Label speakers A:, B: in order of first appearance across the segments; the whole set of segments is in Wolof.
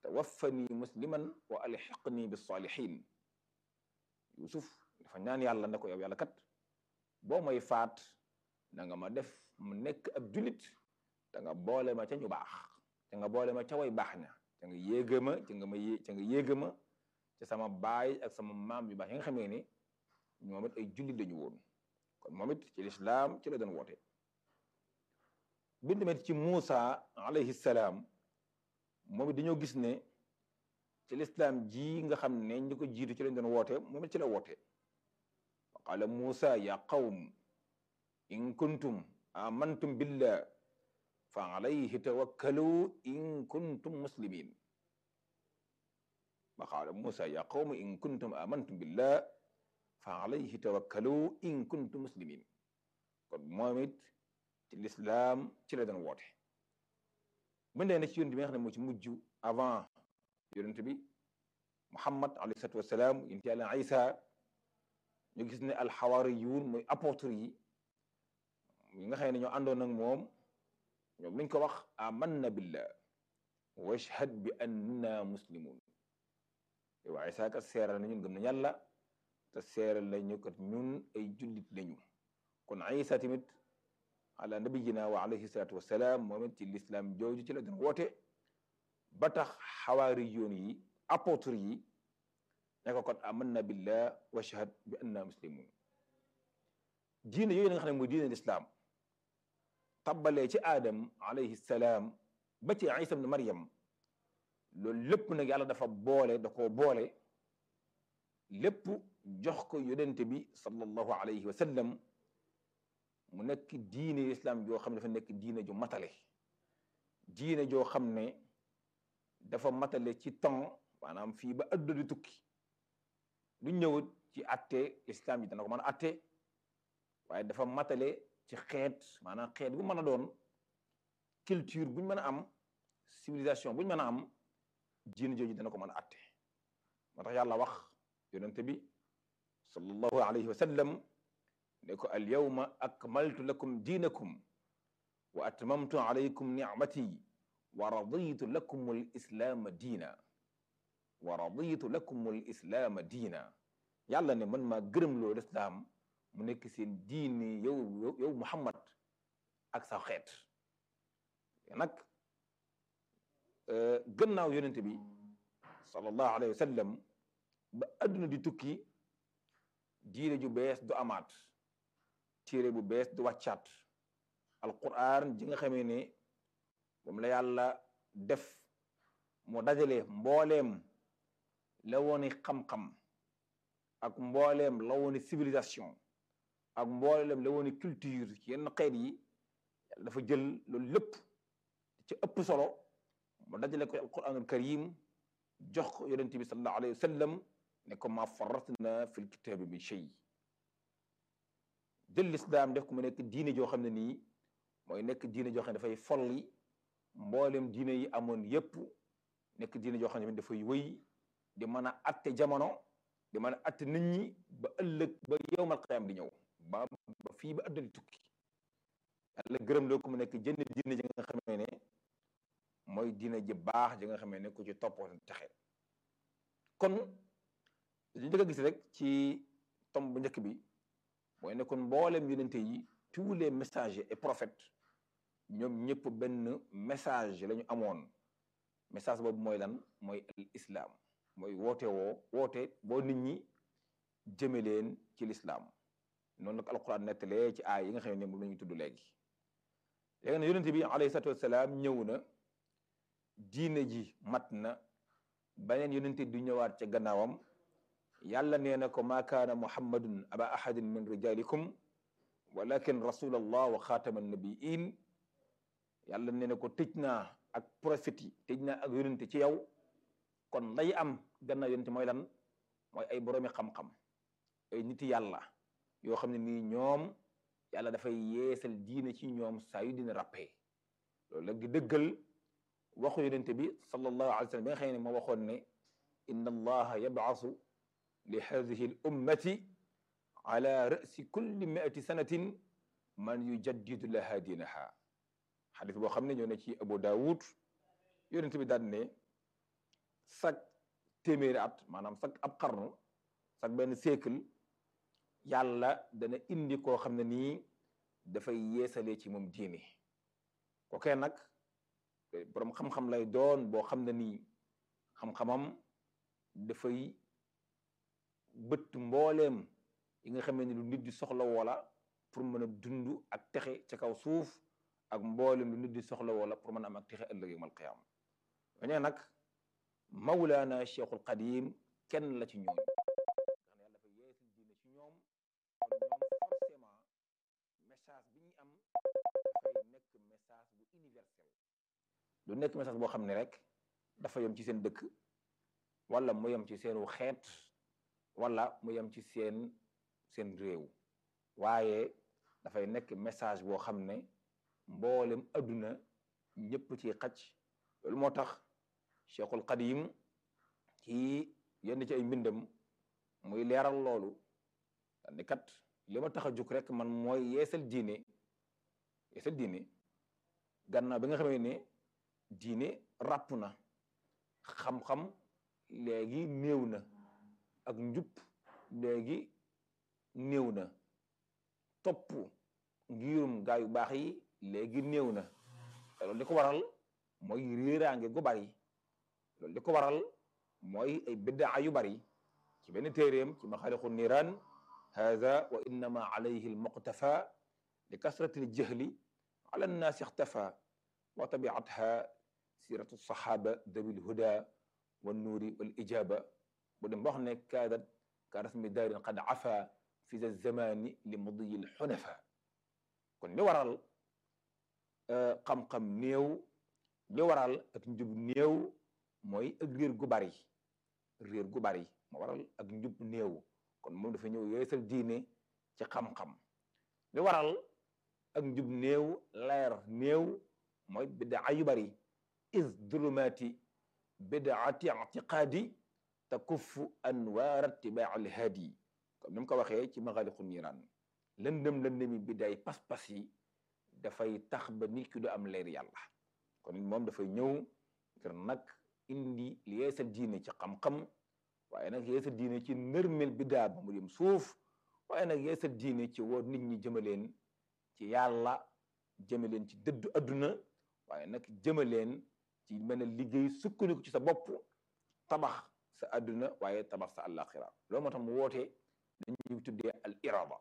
A: tawaffani musliman wa alxiqni bisalihin yusuf dafa ñaan yàlla ne ko yow yàlla kat boo may faat na nga ma def mu nekk ab julit te nga boole ma ca ñu baax te nga boole ma ca way baax ña te nga yéega ma ca nga ma yé ca nga yéega ma ca sama baay ak sama maam yu baax yi nga xamee ne ñoom it ay jullit lañu woon kon moom it ci lislaam ci la doon woote bind tamit ci Muusa alayhi salaam moom it dañoo gis ne ci lislaam ji nga xam ne ñi ko jiitu ci lañ doon woote moom it ci la woote wa qaala Muusa ya qawm in kuntum amantum billah fa alayhi tawakkalu in kuntum muslimin wa qaala Muusa ya qawm in kuntum amantum billah fa alayhi tawakkalu in kuntum muslimin kon moom it ci lislaam ci la doon woote mën dee na ci yonent bi nga xam ne moo ci mujj avant yonent bi muhammad alayhi salatu wasalaam yonent yàlla isa ñu gis ne alxawaariyuun mooy apôtre yi yi nga xam ne ñoo àndoon ak moom ñoom liñ ko wax amanna billah washhad bi anna muslimun yow isa kat seeral na ñun gëm na yàlla te seeral la ñu kat ñun ay jullit lañu kon isa tamit ala nabiyina wa alayhi salatu wasalaam moom it ci l'islam jooju ci la doon woote ba tax xawaari yoon yi apôtre yi ne ko kon amanna billah wa shahad bi anna muslimun diine yooyu nga xam ne mooy diine l'islam tabbalee ci aadam alayhi salaam ba ci isa ibn maryam loolu lépp nag yàlla dafa boole da koo boole lépp jox ko yonente bi sallallahu alayhi wa sallam mu nekk diine islam joo xam ne dafa nekk diine ju matale diine joo xam ne dafa matale ci temps maanaam fii ba adduna di tukki lu ñëwut ci atte islam yi dana ko mën a atte waaye dafa matale ci xeet maanaam xeet bu mën a doon culture buñ mën a am civilisation buñ mën a am diine jooju dana ko mën a atte moo tax yàlla wax yonente bi sallallahu alayhi wa sallam ne ko al yawma akmaltu lakum diinakum wa atmamtu alaykum nicmati wa raditu lakum al islaama diina wa raditu lakum al islaama diina yàlla ne man maa gërëm loo lislaam mu nekk seen diine yow yow Muhammad ak sa xeet nag gannaaw yonente bi sallallahu alayhi wa sallam ba adduna di tukki diine ju bees du amaat téere bu bees du wàccaat alquran ji nga xamee ne moom la yàlla def mu dajale mbooleem la wooni xam-xam ak mbooleem la wooni civilisation ak mbooleem la wooni culture ci yenn xeet yi yàlla dafa jël loolu lépp ci ëpp solo mu dajale ko alquranul karim jox ko yonente bi sallallahu alayhi wa sallam ne ko ma farratna fil kitaabi min shay jël lislaam def ko mu nekk diine joo xam ne nii mooy nekk diine joo xam ne dafay folli mboolem diine yi amoon yépp nekk diine joo xam ne dafay wëy di mën a atte jamono di mën a atte nit ñi ba ëllëg ba yowmal qiyaam di ñëw ba ba fii ba adduna di tukki yàlla gërëm loo ko mu nekk jënd diine ji nga xamee ne mooy diine ji baax ji nga xamee ne ku ci toppoo texe kon dañu njëkk a gis rek ci tomb bu njëkk bi mooy ne kon mboolem yonente yi tous les messagers et prophètes ñoom ñëpp benn message la ñu amoon message boobu mooy lan mooy al islam mooy woote woo woote boo nit ñi jëme leen ci l'islam noonu nag alquran nettalee ci aay yi nga xam ne moom la ñuy tudd léegi léegi nag yonente bi alayhi salatu wasalaam ñëw na diine ji mat na beneen yonente du ñëwaat ca gannaawam yàlla nee na ko maa kaana muhammadun aba ahadin min rijalikum walakin rasulallah wa xaatama nabiin yàlla nee na ko tëj naa ak prophète yi tëj naa ak yonente ci yow kon lay am gannaaw yonente mooy lan mooy ay boroomi xam-xam ay niti yàlla yoo xam ne nii ñoom yàlla dafay yeesal diine ci ñoom saa yu dina rappee loolu nag di dëggal waxu yonente bi sallallahu alayhi wa sallam bi nga xam ne moo waxoon ne inna allaha yab'asu li hadihi l ummati ala rasi kulli miati sanatin man yujaddidu laha diinaha xadis boo xam ne ñoo ne ci Abu Daawud yonente bi daan ne sag téeméeri at maanaam sag ab xarnu sag benn siècle yàlla dana indi koo xam ne nii dafay yeesalee ci moom diine kookee nag boroom xam-xam lay doon boo xam ne nii xam-xamam dafay bët mbooleem yi nga xamee ni lu nit di soxla woola pour mën a dund ak texe ci kaw suuf ak mbooleem lu nit di soxla woola pour mën a am ak texe ëllëg yawmal qiyaama ñooñee nag mawlaana cheikhul qadim kenn la ci ñoom nga xam ne yàlla dafa yeesul diine ci ñoom kon ñoom forcément message bi ñuy am dafay nekk message bu universel lu nekk message boo xam ne rek dafa yem ci seen dëkk wala mu yem ci seenu xeet wala mu yem ci seen seen réew waaye dafay nekk message boo xam ne mboolem adduna ñëpp ci xaj loolu moo tax cheikhul qadim ci yenn ci ay mbindam muy leeral loolu ni kat li ma tax a jóg rek man mooy yeesal diine yeesal diine gannaaw bi nga xamee ne diine ràpp na xam-xam léegi néew na ak njub léegi néew na topp ngirum gaa yu baax yi léegi néew na te loolu li ko waral mooy réeraange gu bari loolu li ko waral mooy ay biddaa yu bari ci benn téeréem ci maxaaliqu niiraan haza wa innama alayhi almuqtafa li kasrati aljahli ala annaasi ixtafa wa tabiatha siratu saxaaba dawi lhuda wannuuri wal ijaba bu dem ba wax ne kaadat ka rasmi daarin qad afa fi za zamani li mudiyi lxunafa kon li waral xam-xam néew li waral ak njub néew mooy ak réer gu bari réer gu bari moo waral ak njub néew kon moom dafa ñëw yeesal diine ci xam-xam li waral ak njub néew leer néew mooy bidaa yu bari is dulumaati bidaati ictiqaadi takuffu anwaar itibaa alhaadi comme ni mu ko waxee ci maxaaliqu niiraan lëndëm lëndëmi bidaay pas-pas yi dafay tax ba nit ki du am leer yàlla kon moom dafay ñëw ngir nag indi yeesal diine ci xam-xam waaye nag yeesal diine ci nërmel bidaa ba mu dem suuf waaye nag yeesal diine ci woo nit ñi jëmaleen ci yàlla jëmaleen ci dëddu adduna waaye nag jëmaleen ci mën a liggéey sukkandiku ci sa bopp tabax sa adduna waaye tabax sa àllaaxira loolu moo tax mu woote dañuy tuddee al irada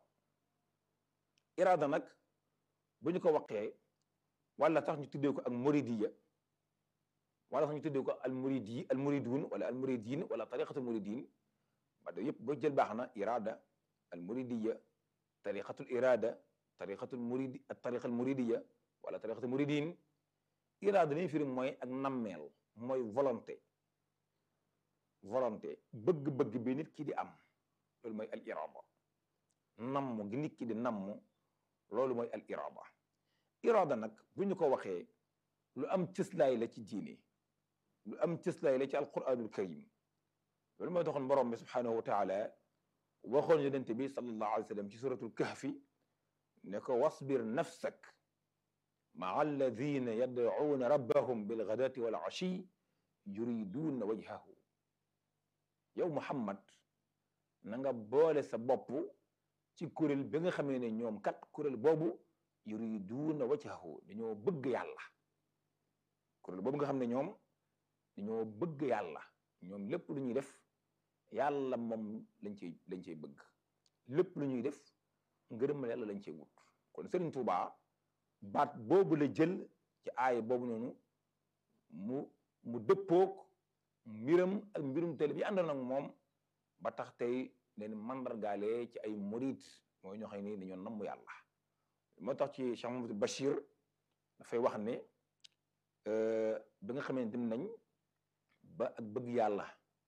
A: irada nag bu ñu ko waxee wala tax ñu tuddee ko ak muridiya wala tax ñu tuddee ko al muridi al muridun wala al muridin wala tariqatul muridin ba da yëpp boo jël baax na irada al muridiya tariqatul irada tariqatul muridi ak tariqa al muridiya wala tariqatul muridin irada li ñu firi mooy ak nammeel mooy volonté volonté bëgg-bëgg bi nit ki di am loolu mooy al irada namm gi nit ki di namm loolu mooy al irada irada nag bu ñu ko waxee lu am cëslaay la ci diine lu am cëslaay la ci alquranul karim loolu mooy taxoon borom bi subhanahu wa taala waxoon yonente bi sallallahu alayhi wa sallam ci suratul kahfi ne ko wasbir nafsak maa alladina yadcuuna rabbahum bilgadati wal ashi yuriduuna wajhahu yow muhammad na nga boole sa bopp ci kuréel bi nga xamee ne ñoom kat kuréel boobu yuriduuna wajhahu dañoo bëgg yàlla kuréel boobu nga xam ne ñoom dañoo bëgg yàlla ñoom lépp lu ñuy def yàlla moom lañ cey lañ cey bëgg lépp lu ñuy def ngërëmal yàlla lañ cey wut kon Sëriñ Tuubaa baat boobu la jël ci aaya boobu noonu mu mu dëppoog mbiram ak mbirum tele bi àndoon ak moom ba tax tey leen mandargaale ci ay murid mooy ñoo xam ne dañoo namm yàlla moo tax ci Cheikh Mamadou Bachir dafay wax ne bi nga xamee dem nañ ba ak bëgg yàlla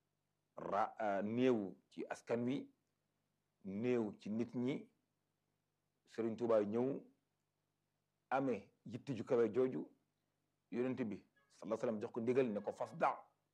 A: ra néew ci askan wi néew ci nit ñi Sëriñ Tuubaa ñëw amee yitti ju kawe jooju yonent bi sallallahu alayhi wasallam jox ko ndigal ne ko fas da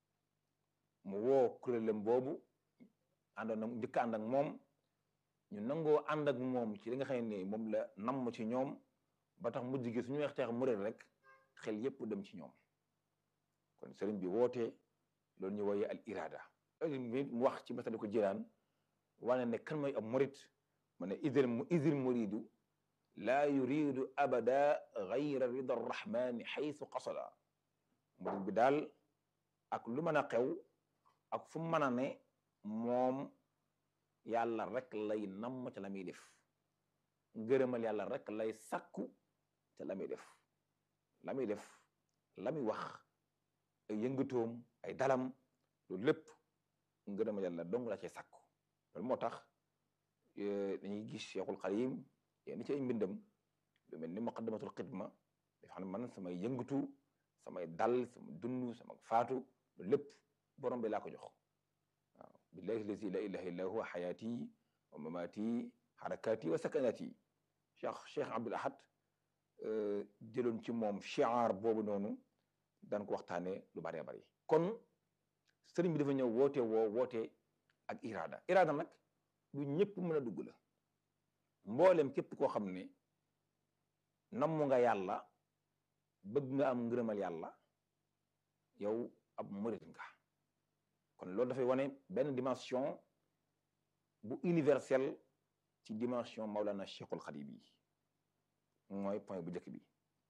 A: mu woo kuréelam boobu àndoon ak njëkk ànd ak moom ñu nangoo ànd ak moom ci li nga xam ne moom la namm ci ñoom ba tax mujj gi suñu weex teex muréel rek xel yépp dem ci ñoom kon sëriñ bi woote loolu ñu wooyee al irada mu wax ci masali ko jiraan wane ne kan mooy ab murid mu ne idil idil muridu laa yuridu abada gayra rida arrahmani xaytu qasada murid bi daal ak lu mën a xew ak fu mën a ne moom yàlla rek lay namm ca la muy def ngërëmal yàlla rek lay sakku ca la muy def la muy def la muy wax ay yëngatoom ay dalam loolu lépp ngërëmal yàlla dong la cay sakku loolu moo tax dañuy gis Cheikhul Xadim yenn ci ay mbindam lu mel ni muqaddamatul xidma dafa xam ne man samay yëngatu samay dal sama dund sama faatu loolu lépp borom bi laa ko jox waaw billahi lazi la ilaha illa huwa xayaati wa mamaati xarakaati wa sakanaati cheikh cheikh abdul ahad jëloon ci moom chiar boobu noonu daan ko waxtaane lu bëree bëri kon sëriñ bi dafa ñëw woote woo woote ak irada irada nag lu ñëpp mën a dugg la mboolem képp koo xam ne namm nga yàlla bëgg nga am ngërëmal yàlla yow ab murit nga kon loolu dafay wane benn dimension bu universelle ci dimension Maulana Cheikhul Khadim yi mooy point bu njëkk bi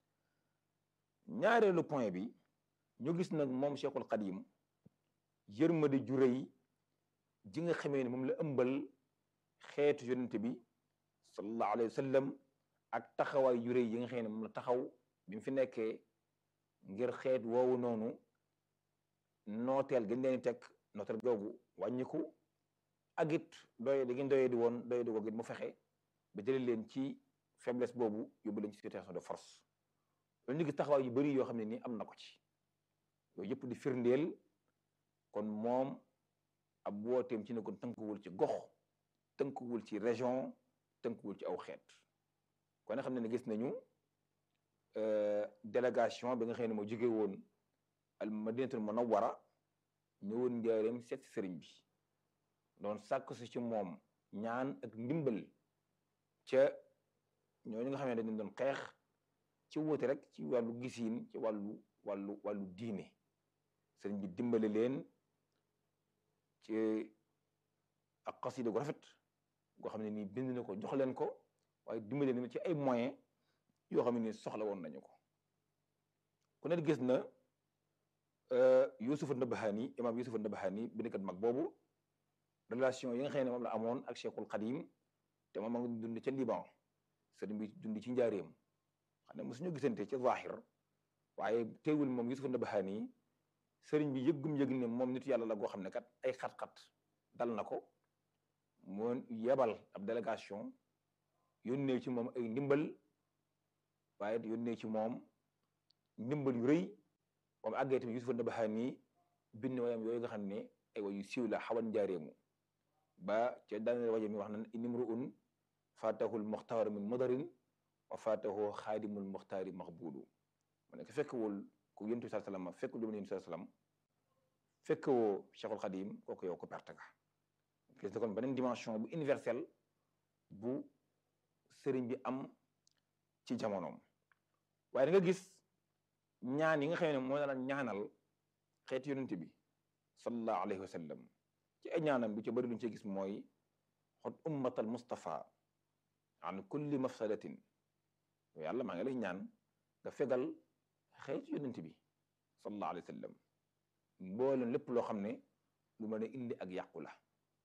A: ñaareelu point bi ñu gis nag moom Cheikhul Khadim yërmande ju rëy ji nga xamee ne moom la ëmbal xeetu yonente bi sallallahu alayhi wa sallam ak taxawaay yu rëy yi nga xam ne moom la taxaw bi mu fi nekkee ngir xeet woowu noonu nooteel gën leen teg nooteel googu wàññiku ak it doye di ngeen doye di woon doye di googu it mu fexe ba jëlee leen ci faiblesse boobu yóbbu leen ci situation de force loolu ñu gis taxawaay yu bari yoo xam ne nii am na ko ci yooyu yëpp di firndeel kon moom ab wooteem ci ne kon tënkuwul ci gox tënkuwul ci région tënkuwul ci aw xeet kon nga xam ne ne gis nañu délégation bi nga xam ne moo jóge woon al madinatul munawwara ñëwoon njaareem seet si sëriñ bi doon sàkk si ci moom ñaan ak ndimbal ca ñooñu nga xam ne dañu doon xeex ci wóote rek ci wàllu gisiin ci wàllu wàllu wàllu diine sëriñ bi dimbale leen ci ak xasida gu rafet goo xam ne nii bind na ko jox leen ko waaye dimbale leen ci ay moyens yoo xam ne nii soxla woon nañu ko ku ne gis na Yusufa Nabahani imaam Yusufa Nabahani bindkat mag boobu relation yi nga xam ne moom la amoon ak Cheikhul Khadim te moom ma ngi dund ca Liban sëriñ bi dund ci njaareem xam ne mosuñu gisante ca zahir waaye teewul moom Yusufa Nabahani sëriñ bi yëggum yëg ne moom nitu yàlla la goo xam ne kat ay xat-xat dal na ko moo yebal ab délégation yónnee ci moom ay ndimbal waaye yónnee ci moom ndimbal yu rëy moom àggee tamit Yusufa Nabahani bind wayam yooyu nga xam ne ay wayu siiw la xawan njaareemu ba ca daaneel waje mi wax na inimruun faatahul muxtaar min mudarin wa faatahu xaadimul muxtaari maxbuulu mu ne ko fekkewul ku yontu bi sallam fekk lu mu yontu sallam fekkewoo Cheikhul Xadim kooku yow ko perte nga gis na kon beneen dimension bu universelle bu sëriñ bi am ci jamonoom waaye da nga gis ñaan yi nga xam ne moo daan ñaanal xeetu yonent bi sallallahu alayhi wa sallam ci ay ñaanam bi ci bëri luñ ci gis mooy xot ummatal mustafa an kulli mafsadatin yàlla maa ngi lay ñaan nga fegal xeetu yonent bi sallallahu alayhi wa sallam mbooleen lépp loo xam ne lu mën a indi ak yàqu la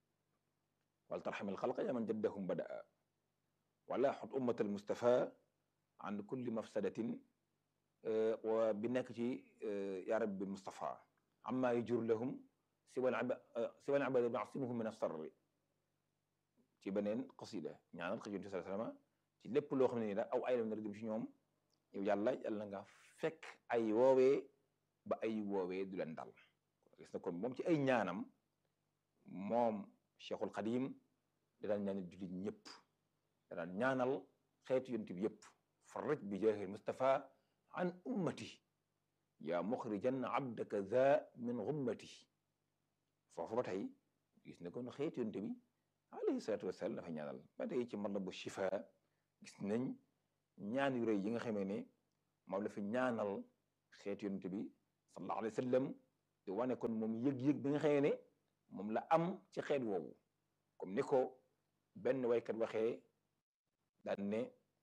A: wal tarxamil xalqa ya man jaddahum badaa wala xot ummatal mustafa an kulli mafsadatin wa bi nekk ci ya rabbi mustafa amma yajur lahum siwal siwal ibada nasimuhum min asarri ci beneen qasida ñaanal xëy yonent sallallahu alayhi wa sallam ci lépp loo xam ne ni da aw ay la nar dem ci ñoom yow yàlla yàlla nga fekk ay woowee ba ay woowee du leen dal gis na kon moom ci ay ñaanam moom Cheikhul Xadim da daan ñaanal jullit ñëpp da daan ñaanal xeetu yonent bi yëpp farraj bi jaahil Mustafa an ummati yaa muxrijan abdaka za min gummati foofu ba tey gis na kon xeetu yonent bi alayhi salaatu wasalaam dafa ñaanal ba tey ci matlabu shifa gis nañ ñaan yu rëy yi nga xamee ne moom la fi ñaanal xeetu yonent bi sallallahu alayhi wa sallam di wane kon moom yëg-yëg bi nga xamee ne moom la am ci xeet woowu comme ni ko benn waykat waxee daan ne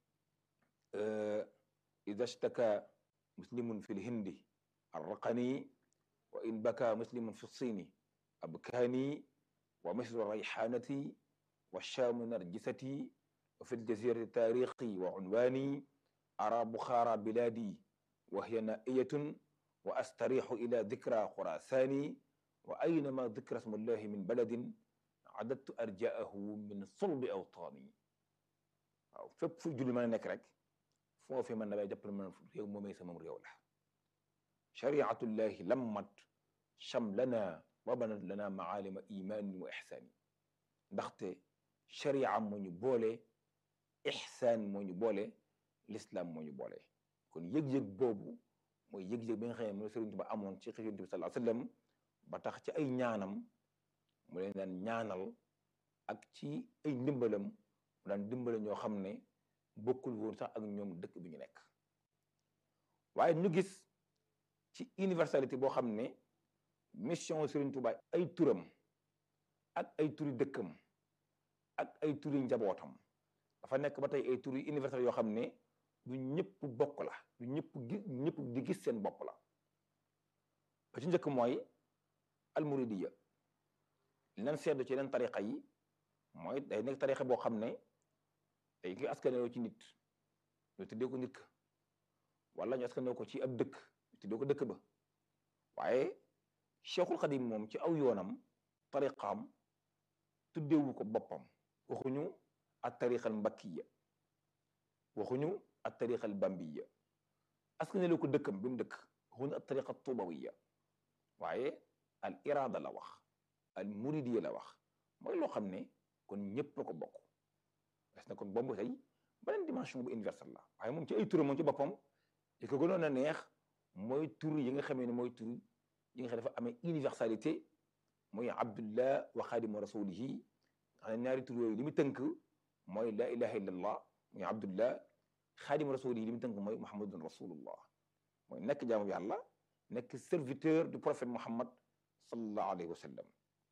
A: ida shtaka muslimun fi lhindi arraqani wa in baka muslimun fi lsini abkaani wa misru rayxaanati wa shaamu narjisati wa fi ljazirati taarixi wa unwaani ara buxaara bilaadi wa hiya naiyatun wa astarixu ila dikra xurasaani wa aynama dikra smullahi min baladin adadtu arjaahu min sulbi awtaani waaw fépp fu julli mën a nekk rek foofu man damay jàpp man réew moomee sama réew la shariatullahi lammat shamlana wa banat lana maalima imaanin wa ixsaani ndaxte sharia moo ñu boole ixsaan moo ñu boole l'islam moo ñu boole kon yëg-yëg boobu mooy yëg-yëg bi nga xam ne moom Sëriñ Tuubaa amoon ci Yonent bi sallallahu alayhi wa sallam ba tax ci ay ñaanam mu leen daan ñaanal ak ci ay ndimbalam mu daan dimbale ñoo xam ne bokkul woon sax ak ñoom dëkk bi ñu nekk waaye ñu gis ci universalité boo xam ne mission Sëriñ Tuubaa ay turam ak ay turi dëkkam ak ay turi njabootam dafa nekk ba tey ay turi universel yoo xam ne du ñëpp bokk la du ñëpp gi ñëpp di gis seen bopp la ba ci njëkk mooy almuridiya li leen seetlu ci yeneen tariqa yi mooy day nekk tariqa boo xam ne day koy askanoo ci nit ñu tuddee ko nit ka wala ñu askanoo ko ci ab dëkk ñu tuddee ko dëkk ba waaye cheikhul xadim moom ci aw yoonam tariqaam tuddeewu ko boppam waxuñu at tariqa al mbakkiya waxuñu at tariqa al bambiya askanoo ko dëkkam bi mu dëkk waxuñu at tariqa tubawiya waaye al irada la wax al muridiya la wax mooy loo xam ne kon ñëpp a ko bokk des na kon boobu tey beneen dimension bu universelle la waaye moom ci ay turam moom ci boppam li ko gënoon a neex mooy tur yi nga xamee ne mooy tur yi nga xam dafa amee universalité mooy abdullah wa xaadimu rasulihi nga xam ne ñaari tur yooyu li mu tënk mooy la ilaha illallah muy abdullah xaadimu rasulihi li mu tënk mooy muhammadun rasulullah mooy nekk jaamu yàlla nekk serviteur du prophète muhammad sallallahu alayhi wa sallam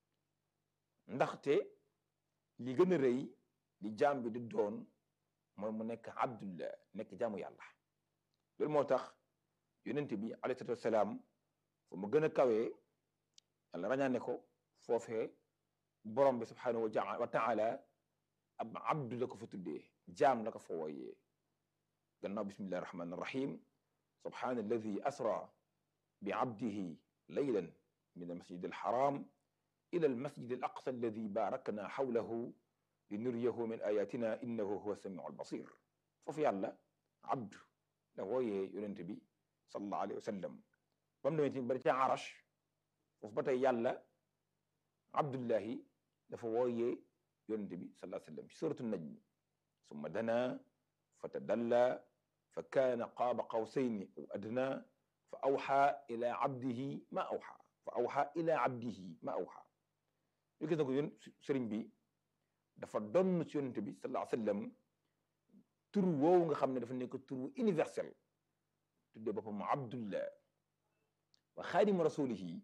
A: ndaxte li gën a rëy li jaam bi di doon mooy mu nekk abdullah nekk jaamu yàlla loolu moo tax yonent bi alayhi salaatu wasalaam fu mu gën a kawee yàlla rañaane ko foofee borom bi subhanahu wa taala ab abdu la ko fa tuddee jaam la ko fa wooyee gannaaw bismillahi rahmani rahim subhana alladi asra bi abdihi laylan min almasjid alharam ila almasjid alaqsa alladi barakna xawlahu linuriyahu min ayatina innahu huwa samiu albasir foofu yàlla abdu la wooyee yonent bi sallallahu alayhi wa sallam ba mu demee ci bari ca arash foofu ba tey yàlla abdullahi dafa wooyee yonent bi sallallahu alayhi wa sallam ci suratu najm summa dana fa tadalla fa kaana qaaba qawsayni aw adna fa awxa ila abdihi ma awxa fa awxa ila abdihi ma awxa ñu gis na ko yoon sëriñ bi dafa donn ci yonent bi sallallahu alayhi wa sallam tur woowu nga xam ne dafa nekk tur universel tuddee boppam abdullah wa xaadimu rasulihi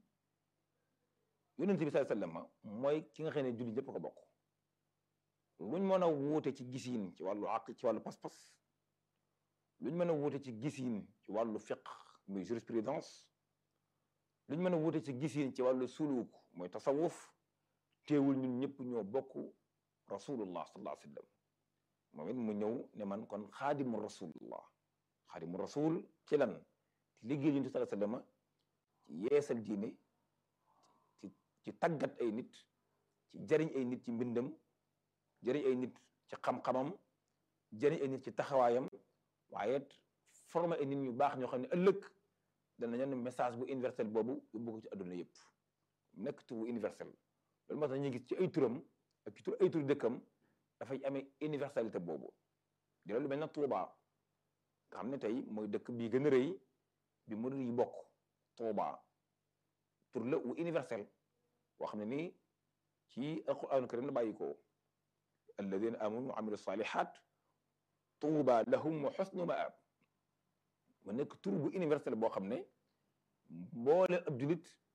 A: yonent bi sallallahu alayhi wa sallam mooy ki nga xam ne julli ñëpp ko bokk luñ mën a wuute ci gisiin ci wàllu àq ci wàllu pas-pas luñ mën a wuute ci gisiin ci wàllu fiqh muy jurisprudence luñ mën a wuute ci gisiin ci wàllu suluk mooy tasawuf teewul ñun ñëpp ñoo bokk rasulullah sallallahu alayhi wa sallam moom it mu ñëw ne man kon xaadimu rasulullah xaadimu rasul ci lan liggéey yonent sallallahu alayhi wa sallam ci yeesal diine ci ci tàggat ay nit ci jariñ ay nit ci mbindam jëriñ ay nit ci xam-xamam jëriñ ay nit ci taxawaayam waaye formé ay nit ñu baax ñoo xam ne ëllëg danañu ne message bu universel boobu yóbbu ko ci adduna yëpp nekk tur bu universel loolu moo tax ñu gis ci ay turam ak ci tur ay tur dëkkam dafay amee universalité boobu di loolu mel na Tuuba nga xam ne tey mooy dëkk bii gën a rëy bi murid yi bokk Tuuba tur la wu universel boo xam ne nii ci alquraan karim la bàyyi ko alladina amanu wa amilu salihat tuuba lahum wa xusnu maab mu nekk tur bu universel boo xam ne mboole ab julit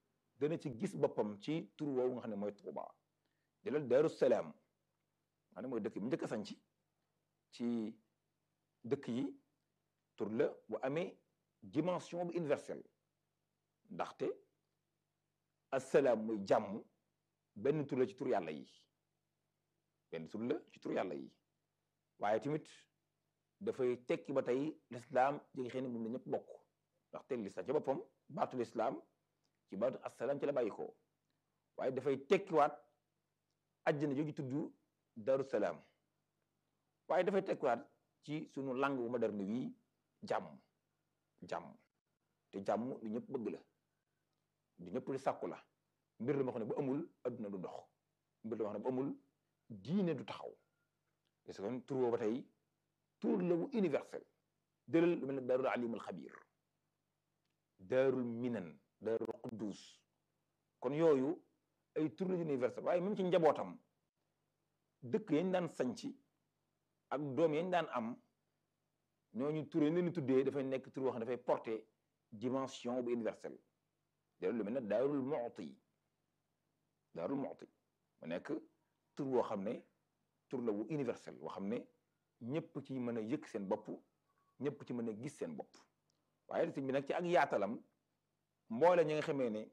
A: dana ci gis boppam ci tur woowu nga xam ne mooy Tuuba jëlal Daaru Salaam nga xam ne mooy dëkk bi njëkk a sanc ci dëkk yi tur la bu amee dimension bu universelle ndaxte assalaam muy jàmm benn tur la ci tur yàlla yi benn tur la ci tur yàlla yi waaye tamit dafay tekki ba tey lislaam ji nga xam ne moom la ñëpp bokk ndaxte lislaam ci boppam baatu lislaam ci baatu assalaam ci la bàyyi ko waaye dafay tekkiwaat àjjana jooju tudd daru salaam waaye dafay tekkiwaat ci sunu langue bu moderne wi jàmm jàmm te jàmm lu ñëpp bëgg la du ñëpp di sàkku la mbir la moo xam ne bu amul adduna du dox mbir la moo xam ne bu amul diine du taxaw parce que tur boobu ba tey tur la bu universel jëlal lu mel ne daarul alimul xabir daarul minan daarul quddus kon yooyu ay tur la universel waaye même ci njabootam dëkk yañ daan sañci ak doom yañ daan am ñooñu tur yañ leen di tuddee dafay nekk tur boo xam ne dafay porter dimension bu universelle jëlal lu mel ne daarul mu'ti daarul mu'ti mu nekk tur boo xam ne tur la bu universel boo xam ne ñëpp ci mën a yëg seen bopp ñëpp ci mën a gis seen bopp waaye sëñ bi nag ci ak yaatalam mboole ñi nga xamee ne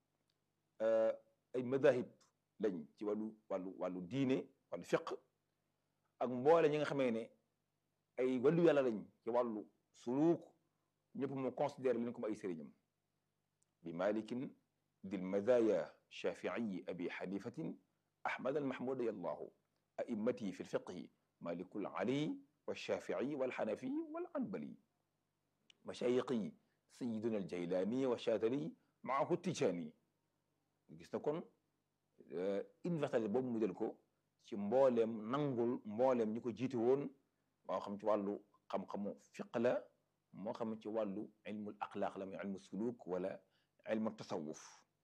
A: ay madahib lañ ci wàllu wàllu wàllu diine wàllu fiq ak mboole ñi nga xamee ne ay wàllu yàlla lañ ci wàllu suluuk ñëpp mu considéré leen comme ay sëriñam bi malikin dil madaya shafiiyi abi xanifatin ahmad almahmud yallahu a'immati fi lfiqhi malikul ali والشافعي والحنفي والعنبلي مشايخي سيدنا الجيلاني والشاذلي معه التجاني gis na kon universalité boobu mu jël ko ci mbooleem nangul mbooleem ñi ko jiite woon moo xam ci wàllu xam-xamu fiq la moo xam ci wàllu ilmul axlaaq la muy ilmu suluk wala ilmu tasawuf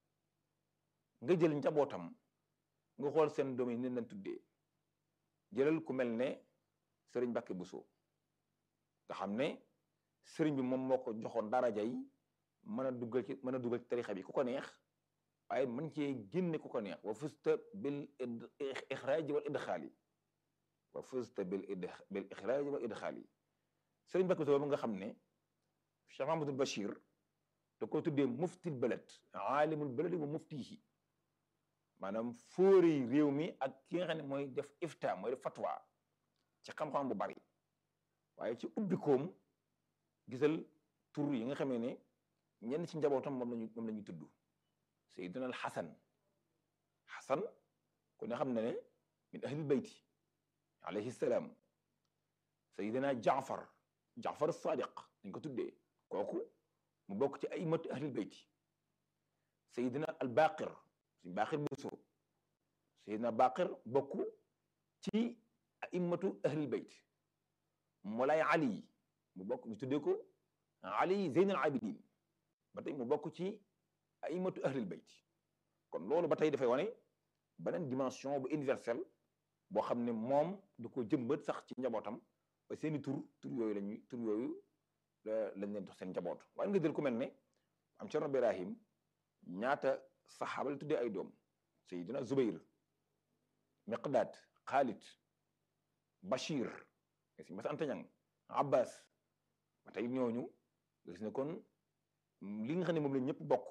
A: nga jël njabootam nga xool seen doom yi ni leen tuddee jëlal ku mel ne sëriñ Mbàkke Buso nga xam ne sëriñ bi moom moo ko joxoon daraja yi mën a duggal ci mën a duggal ci tarixa bi ku ko neex waaye mën cee génne ku ko neex wa fusta bil ixraaji wal idxaali wa fusta bil bil ixraaji wal idxaali sëriñ Mbàkke Buso boobu nga xam ne Cheikh Mahamadul Bachir da ko tuddee muftil balad aalimul baladi wa muftihi maanaam fóori réew mi ak ki nga xam ne mooy def ifta mooy def fatwa ci xam-xam bu bari waaye ci ubbikoom gisal tur yi nga xamee ne ñenn ci njabootam moom lañu moom la ñuy tudd sayyidina al xasan xasan ku ne xam ne ne min ahlil bayti alayhi salaam sayyidina jaafar jaafar sadiq dañ ko tuddee kooku mu bokk ci aimatu ahlil bayti sayyidina al baqir suñ baqir buso sayyidina baqir bokk ci a'immatu ahlil bayt Moulay Ali mu bokk ñu tuddee ko Ali Zeynal Abidin ba tey mu bokk ci a'immatu ahlil bayt kon loolu ba tey dafay wane beneen dimension bu universelle boo xam ne moom du ko jëmbat sax ci njabootam ba seeni tur tur yooyu lañuy tur yooyu lañ leen dox seen njaboot waaye nga jël ku mel ne am Cerno Ibrahim ñaata saxaaba la tuddee ay doom Seydina Zubayr Miqdaad Xaalid Bachir nga si mas anta ñang Abbas ba tey ñooñu gis ne kon li nga xam ne moom la ñëpp bokk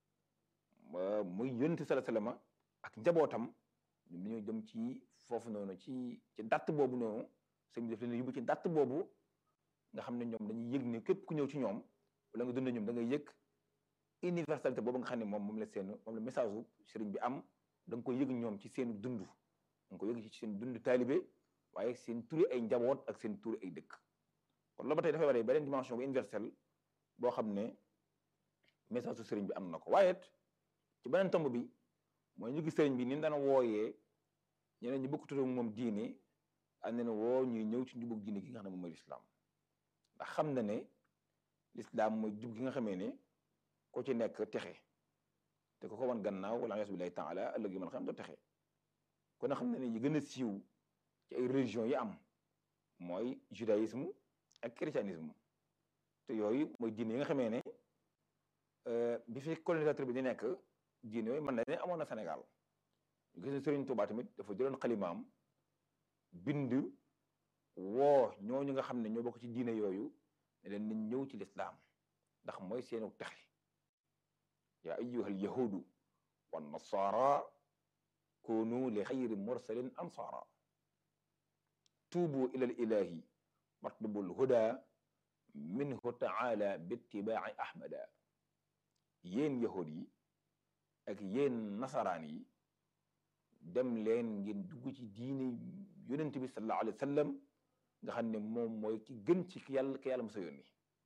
A: muy yonent sala salama ak njabootam ñoom dañoo jëm ci foofu noonu ci ci datt boobu noonu sëñ bi daf leen yóbbu ci datt boobu nga xam ne ñoom dañuy yëg ne képp ku ñëw ci ñoom wala nga dund ñoom da ngay yëg universalité boobu nga xam ne moom moom la seen moom la message u sëriñ bi am da nga koy yëg ñoom ci seen dund da nga koy yëg ci seen dund taalibe waaye seen turi ay njaboot ak seen turi ay dëkk kon loolu ba tey dafay waree beneen dimension bu universelle boo xam ne message su sëriñ bi am na ko waaye ci beneen tomb bi mooy ñu gis sëriñ bi ni mu daan wooyee ñeneen ñi bokk tudd moom diine ànd na woo ñuy ñëw ci njubug diine gi nga xam ne moom mooy lislaam ndax xam na ne lislaam mooy jub gi nga xamee ne ko ci nekk texe te ko ko wan gannaaw wala yas billahi taala ëllëg yi man xam doo texe kon xam na ne yi gën a siiw ci ay religion yi am mooy judaïsme ak christianisme te yooyu mooy diine yi nga xamee ne bi fi colonisateur bi di nekk diine yooyu mën na ne amoon na Sénégal ñu gis ne Sëriñ Tuubaa tamit dafa jëloon xalimaam bind woo ñooñu nga xam ne ñoo bokk ci diine yooyu ne leen nañ ñëw ci lislaam ndax mooy seenu texe yaa ayyuhal yahudu wan nasaara kunu li xayri mursalin ansaara tuubu ilal ilahi watlubul huda minhu taala bittibaaci ahmada yéen yahud yi ak yéen nasaraan yi dem leen ngeen dugg ci diine yonent bi sallallahu alayhi wa sallam nga xam ne moom mooy ki gën ci ki yàlla ki yàlla mos a yónni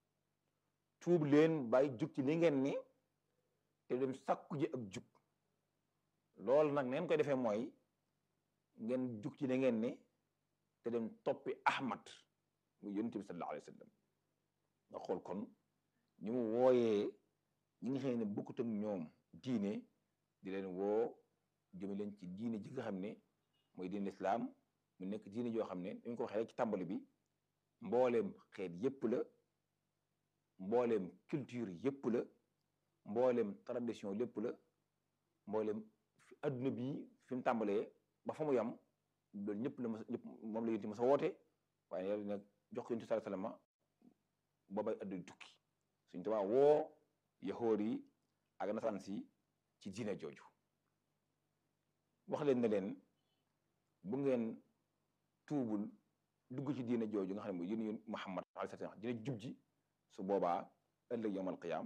A: tuub leen bàyyi jug ci li ngeen ni te dem sakku ji ak jug loolu nag neen koy defee mooy ngeen jug ci li ngeen ni te dem toppi ahmad muy yonent bi sallallahu alayhi wa sallam nga xool kon ñu mu wooyee ñi nga xam ne bokkut ak ñoom diine di leen woo jëme leen ci diine ji nga xam ne mooy diine lislaam mu nekk diine joo xam ne dañ ko waxee rek ci tàmbali bi mbooleem xeet yépp la mbooleem culture yépp la mbooleem tradition lépp la mbooleem fi adduna bi fi mu tàmbalee ba fa mu yam loolu ñëpp la mas ñëpp moom la yonti ma sa woote waaye yàlla nag jox ko yonti sallallahu alayhi wasallam boobay adduna tukki suñ tubaa woo yahoor yi ak nasaraan si ci diine jooju wax leen ne leen bu ngeen tuubul dugg ci diine jooju nga xam ne mooy yéen Muhammad alayhi salaam dina jub ji su boobaa ëllëg yawmal qiyaam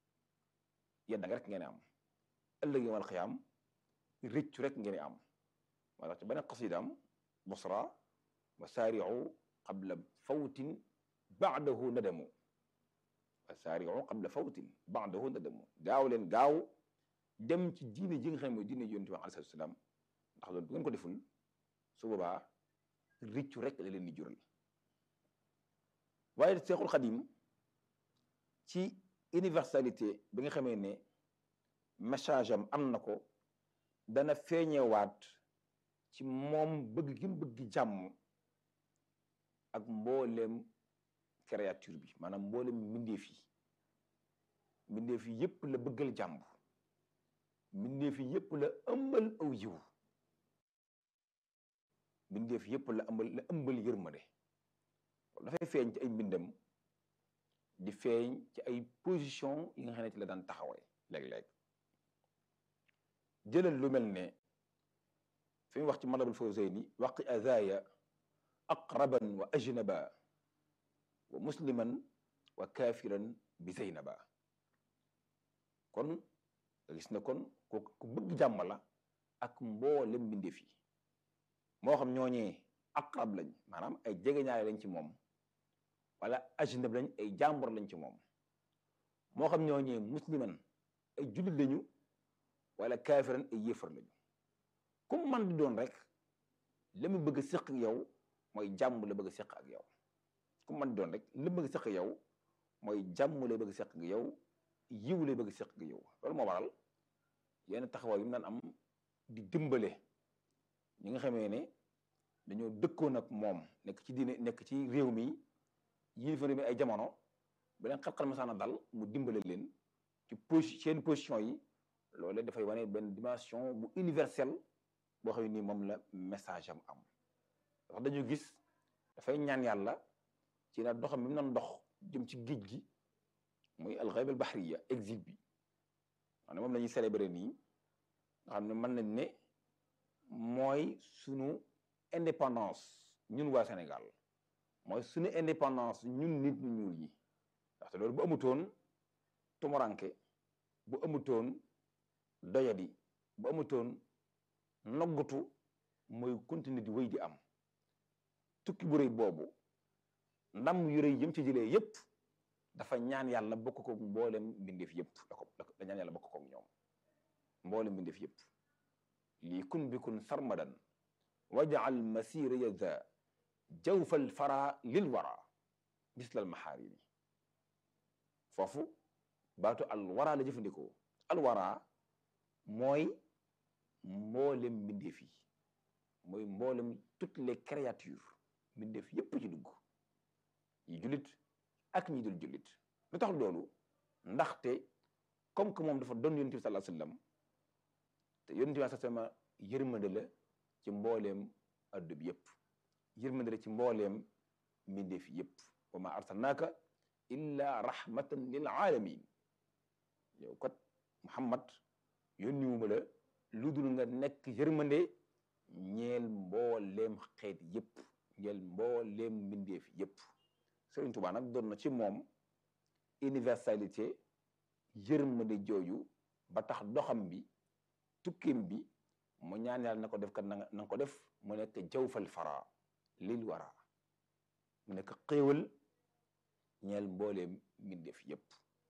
A: yedda nga rek ngeen am ëllëg yawmal qiyaam rëccu rek ngeen am moo tax ci beneen qasidaam busra wa saari'u qabla fawtin ba'dahu nadamu wa saari'u qabla fawtin ba'dahu nadamu gaaw leen gaaw dem ci diine ji nga xam ne mooy diine yonent bi alayhi salaam ndax loolu bu ngeen ko deful su boobaa rëccu rek la leen di jural waaye Seexul Xadim ci universalité bi nga xamee ne message am am na ko dana feeñewaat ci moom bëgg gi mu bëgg jàmm ak mbooleem créature bi maanaam mbooleem mbindeef yi mbindeef yi yépp la bëggal jàmm mbindeef yi yépp la ëmbal aw yiw mbindeef yépp la ëmbal la ëmbal yërmande dafay feeñ ci ay mbindam di feeñ ci ay position yi nga xam ne ci la daan taxawee léeg-léeg jëlal lu mel ne fi mu wax ci Matlabul Fawzayni waqi azaya aqraban wa ajnaba wa musliman wa kafiran bi zaynaba kon nga gis ne kon ku ku bëgg jàmm la ak mboolem mbindeef yi moo xam ñooñee aqrab lañ maanaam ay jegeñaale lañ ci moom wala ajnab lañ ay jàmbur lañ ci moom moo xam ñooñee musliman ay jullit lañu wala kaafiran ay yéefar lañu comme man di doon rek la mu bëgg a séq ak yow mooy jàmm la bëgg a séq ak yow comme man di doon rek la mu bëgg a séq ak yow mooy jàmm la bëgg a séq ak yow yiw la bëgg a séq ak yow loolu moo waral yenn taxawaay yu mu daan am di dimbale ñi nga xamee ne dañoo dëkkoon ak moom nekk ci diine nekk ci réew mi yilifa réew mi ay jamono bu leen xat-xat masaana dal mu dimbale leen ci posi seen position yi loolu dafay wane benn dimension bu universelle boo xam ne nii moom la message am am wax dañu gis dafay ñaan yàlla ci na doxam bi mu doon dox jëm ci géej gi muy alxayb al bahriya exil bi xam ne moom la ñuy célébrer nii nga xam ne mën nañ ne mooy sunu indépendance ñun waa Sénégal mooy sunu indépendance ñun nit ñu ñuul ñi ndaxte loolu bu amutoon tumuranke bu amutoon doyadi bu amutoon noggatu mooy continuer di wéy di am tukki bu rëy boobu ndam yu rëy yëm ci jëlee yépp dafa ñaan yàlla bokk ko mboolem mbindeef yépp da ko da ñaan yàlla bokk ko ñoom mboolem mbindeef yépp lii kun bi kun sarmadan wajaal masira yaza jawfal fara lil wara bislal maxaarimi foofu baatu al wara la jëfandikoo al wara mooy mboolem mbindeef yi mooy mboolem toutes les créatures mbindeef yépp ci dugg yi jullit ak ñi dul jullit lu tax loolu ndaxte comme que moom dafa doon yonent bi sallallahu alayhi wasallam yonent bi sa sama yërmande la ci mbooleem addu bi yëpp yërmande la ci mbooleem mbindeef yëpp wa ma arsalnaaka illa rahmatan lil alamin yow kat Muhammad yónniwuma la lu dul nga nekk yërmande ñeel mbooleem xeet yëpp ñeel mbooleem mbindeef yëpp Sëriñ Tuubaa nag doon na ci moom universalité yërmande jooju ba tax doxam bi tukkim bi mu ñaan yàlla na ko def kat na nga ko def mu nekk jawfal fara lil wara mu nekk xéewal ñeel mbooleem mbindeef yëpp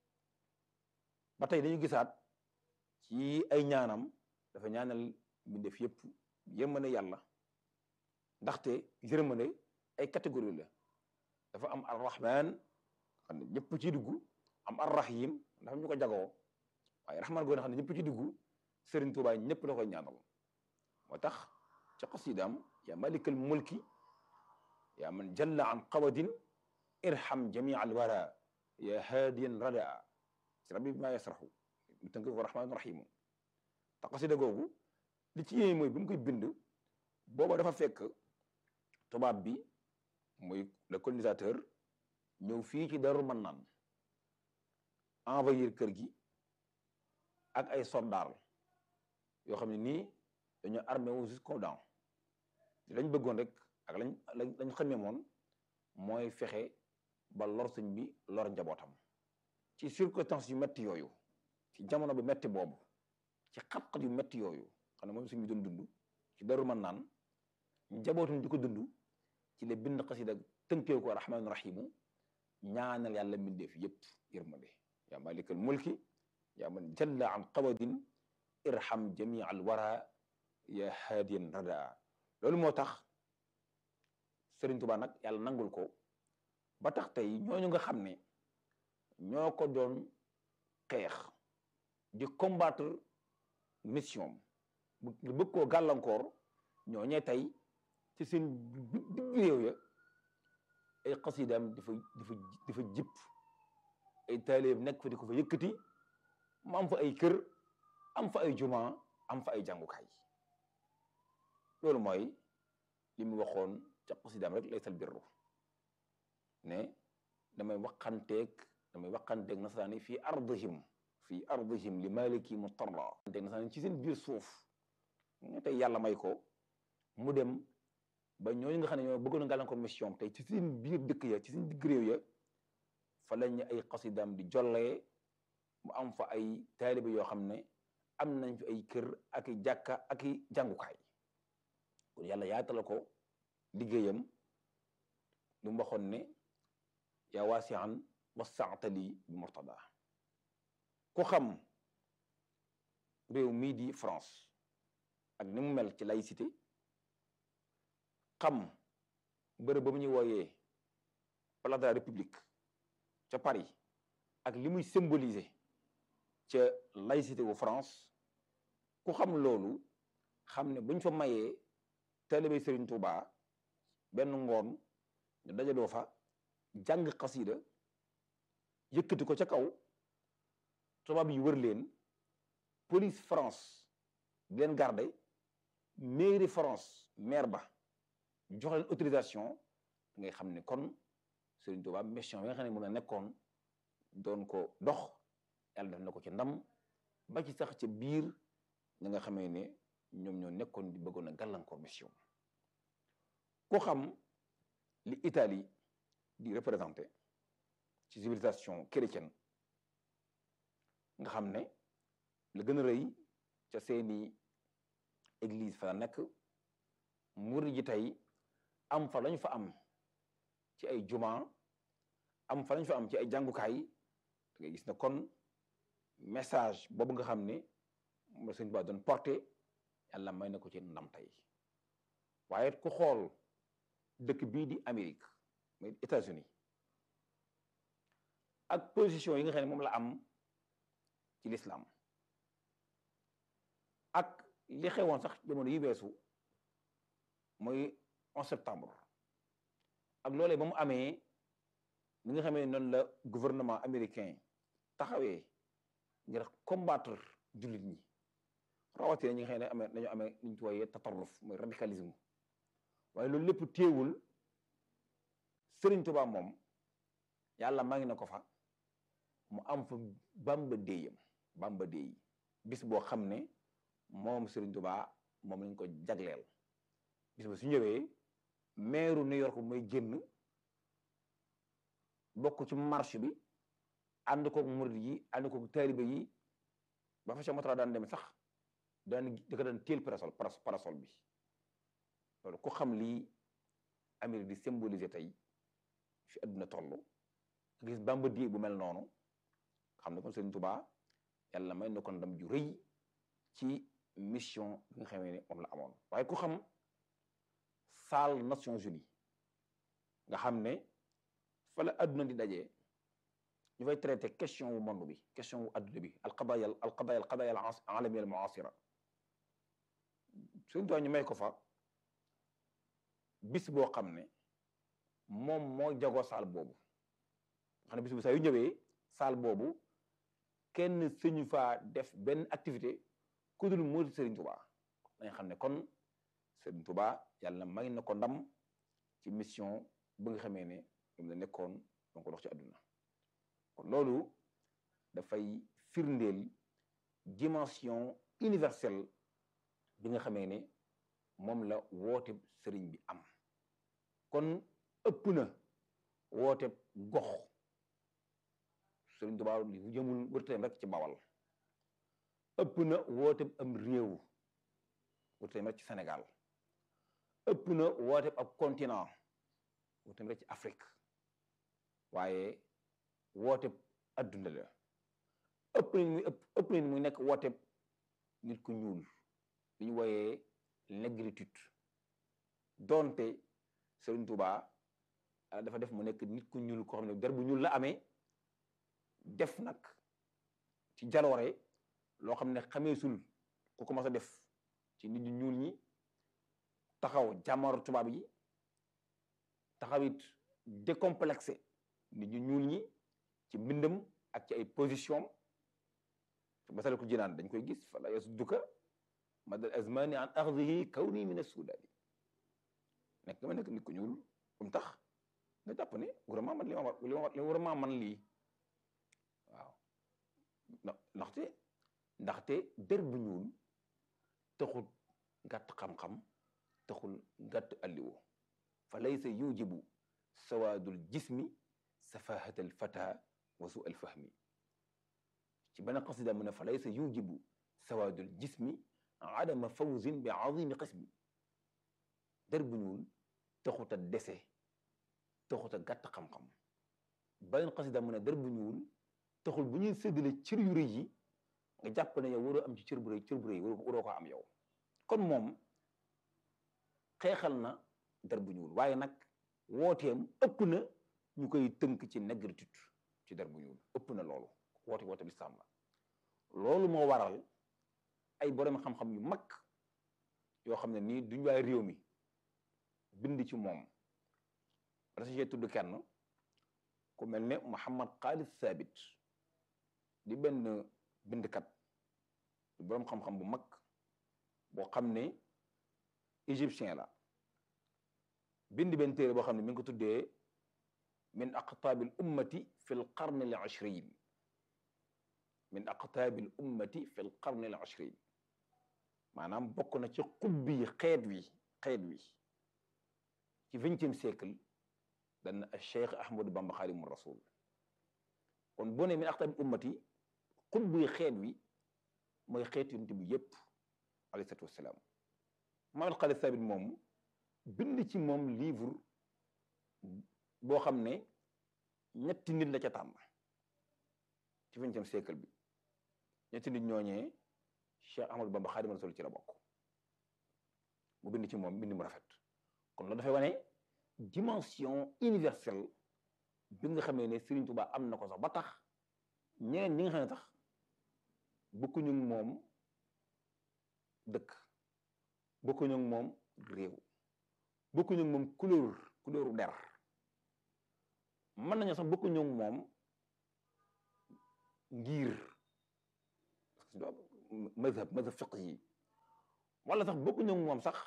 A: ba tey dañu gisaat ci ay ñaanam dafa ñaanal mbindeef yëpp yërmande yàlla ndaxte yërmande ay catégorie la dafa am arrahman xam ne ñëpp ci dugg am arrahim dafa ñu ko jagoo waaye rahman goo xam ne ñëpp ci dugg Sëriñ Tuubaa ñëpp la koy ñaanal moo tax ci xasidaam yaa malikal mulki yaa man jalla an qawadin irham jamia al wara ya haadiyan radaa si rabbi bi maa yasraxu mu tënk ko rahmaanu rahimu te xasida googu li ci yéeme mooy bi mu koy bind booba dafa fekk tubaab bi muy le colonisateur ñëw fii ci Daaru Mannaan envahir kër gi ak ay soldats yoo xam ne nii dañoo armé wu jusqu'aux dents lañ bëggoon rek ak lañ lañ xamee moon mooy fexe ba lor sëñ bi lor njabootam ci circonstances yu metti yooyu ci jamono bu metti boobu ci xat-xat yu metti yooyu xam ne moom sëñ bi doon dund ci Daaru Mannaan njabootum di ko dund ci la bind xasida tënkee ko rahmaanu rahimu ñaanal yàlla mbindeef yépp yërmande yaa malikal mulki yaa man jalla an qawadin irham jamia al wara ya haadiyan radaa loolu moo tax Sëriñ Tuubaa nag yàlla nangul ko ba tax tey ñooñu nga xam ne ñoo ko doon xeex di combattre mission bu bëgg koo gàllankoor ñoo ñee tey ci seen digg réew ya ay xasidaam dafa dafa dafa jip ay taalibe nekk fa di ko fa yëkkati mu am fa ay kër am fa ay juma am fa ay jàngukaay loolu mooy li mu waxoon ca xasidaam rek laysal birru ne damay waxanteeg damay waxanteeg nasaraani fii ardihim fii ardihim li maliki mutarra waxanteeg nasaraani ci seen biir suuf nga tey yàlla may ko mu dem ba ñooñu nga xam ne ñoo bëggoon a gàllankoor mission tey ci seen biir dëkk ya ci seen digg réew ya fa lañ ay xasidaam di jollee mu am fa ay taalibe yoo xam ne am nañ fi ay kër ak i jàkka ak i jàngukaay kon yàlla yaatala ko liggéeyam lu mu waxoon ne yaa waasian wasaatali bi murtada ku xam réew mii di France ak ni mu mel ci laïcité xam bërëb ba mu ñuy wooyee place de la République ca Paris ak li muy symboliser ca laïcité wu France ku xam loolu xam ne buñ fa mayee taalibe Serigne Touba benn ngoon ñu dajaloo fa jàng xasida yëkkati ko ca kaw tubaab yi wër leen police France di leen garde mairie France maire ba jox leen autorisation ngay xam ne kon Serigne Touba mission bi nga xam ne moom la nekkoon doon ko dox yàlla def na ko ci ndam ba ci sax ca biir ñi nga xamee ne ñoom ñoo nekkoon di bëggoon a gàllankoor mission ku xam li Italie di représenté ci civilisation chrétienne nga xam ne la gën a rëy ca seeni église fa la nekk murid ji tey am fa lañu fa am ci ay juma am fa lañu fa am ci ay jàngukaay da ngay gis ne kon message boobu nga xam ne moom la sëñ Ba doon porté yàlla may na ko ci ndam tey waaye ku xool dëkk bii di Amérique muy États-Unis ak position yi nga xam ne moom la am ci l'islam ak li xewoon sax jamono yi weesu mooy 11 septembre ak loolee ba mu amee li nga xamee noonu la gouvernement américain taxawee ngir combattre jullit ñi rawatina ñi nga xam ne amee dañoo amee li ñu tuwaaye tatarruf mooy radicalisme waaye loolu lépp téewul Sëriñ Tuubaa moom yàlla maa ngi na ko fa mu am fa bamba déeyam bamba déey bis boo xam ne moom Sëriñ Tuubaa moom lañ ko jagleel bis ba su ñëwee meeru New York mooy génn bokk ci marche bi ànd koog murid yi ànd koog taalibe yi ba fa Cheikh Moutara daan dem sax daan da ko daan téel parasol parasol bi loolu ku xam lii Amérique di symboliser tey fi àdduna toll gis Bamba di bu mel noonu xam ne kon Sëriñ Tuubaa yàlla may na ko ndam ju rëy ci mission bi nga xamee ne moom la amoon waaye ku xam salle Nations Unies nga xam ne fa la àdduna di dajee ñu fay traité question wu monde bi question wu àdduna bi alqadaya alqadaya alqadaya alalamiya almuasira Sëriñ Tuubaa ñu may ko fa bis boo xam ne moom moo jagoo saal boobu nga xam ne bis bu saa yu ñëwee saal boobu kenn sëñu faa def benn activité ku dul moo di Sëriñ Tuubaa dañ xam ne kon Sëriñ Tuubaa yàlla may na ko ndam ci mission bu nga xamee ne moom la nekkoon donc dox ci àdduna kon loolu dafay firndeel dimension universelle bi nga xamee ne moom la woote sëriñ bi am kon ëpp na woote gox sëriñ Tuubaa li jëmul wërteem rek ci bawal ëpp na woote am réew wërteem rek ci Sénégal ëpp na woote ab continent wërteem rek ci Afrique waaye woote adduna la ëpp nañ muy ëpp nañ muy nekk woote nit ku ñuul li ñu wooyee négritude doonte Sëriñ Tuubaa dafa def mu nekk nit ku ñuul koo xam ne der bu ñuul la amee def nag ci jaloore loo xam ne xameesul ku commencé a def ci nit ñu ñuul ñi taxaw jàmmaaru tubaab yi taxaw it décomplexé nit ñu ñuul ñi ci mbindam ak ci ay position masala ko jinaan dañ koy gis fala yasudduka madal azmani an axdihi kawni min assudaani nekk nga ma nekk nit ku ñuul um tax nga jàpp ne vraiment man li ma li ma li vraiment man lii waaw ndaxte ndaxte der bu ñuul taxul gàtt xam-xam taxul gàtt alliwo fa laysa yujibu sawaadul jismi safahat al fata wa su al fahmi ci benn qasida mu ne fa laysa yujibu sawaadul jismi adama fawzin bi azimi qismi der bu ñuul taxut a dese taxut a gàtt xam-xam beneen qasida mu ne der bu ñuul taxul bu ñuy séddale cër yu rëy yi nga jàpp ne yow waroo am ci cër bu rëy cër bu rëy waroo ko am yow kon moom xeexal na der bu ñuul waaye nag wooteem ëpp na ñu koy tënk ci négritude ci der bu ñuul ëpp na loolu woote woote lislaam la loolu moo waral ay borom xam-xam yu mag yoo xam ne nii duñ waay réew mi bind ci moom rasige tudd kenn ku mel ne Muhammad Khalid Sabit di benn bindkat di borom xam-xam bu mag boo xam ne égyptien la bind benn téere boo xam ne mi ngi ko tuddee min aqtaabil ummati fi l qarni al ashrin min aqtaabil ummati fi l qarni al ashrin maanaam bokk na ci xubbi xeet wi xeet wi ci vingtième siècle dana Cheikh Ahmadou Bamba Xaadimu Rasul kon boo ne min aqtaabil ummati xubbi xeet wi mooy xeet yonent bi yépp alayhi salaatu wassalaam Muhammad Khalid Sabit moom bind ci moom livre boo xam ne ñetti nit la ca tànn ci vingtième siècle bi ñetti nit ñooñee Cheikh Ahmadou Bamba Xaadimu Rasul ci la bokk mu bind ci moom bind mu rafet kon loolu dafay wane dimension universelle bi nga xamee ne Serigne Touba am na ko sax ba tax ñeneen ñi nga xam ne tax bokkuñu moom dëkk bokkuñu moom réew bokkuñu moom couleur couleuru der mën nañu sax bokkuñu moom ngir madhab madhab fiqh yi wala sax bokkuñu moom sax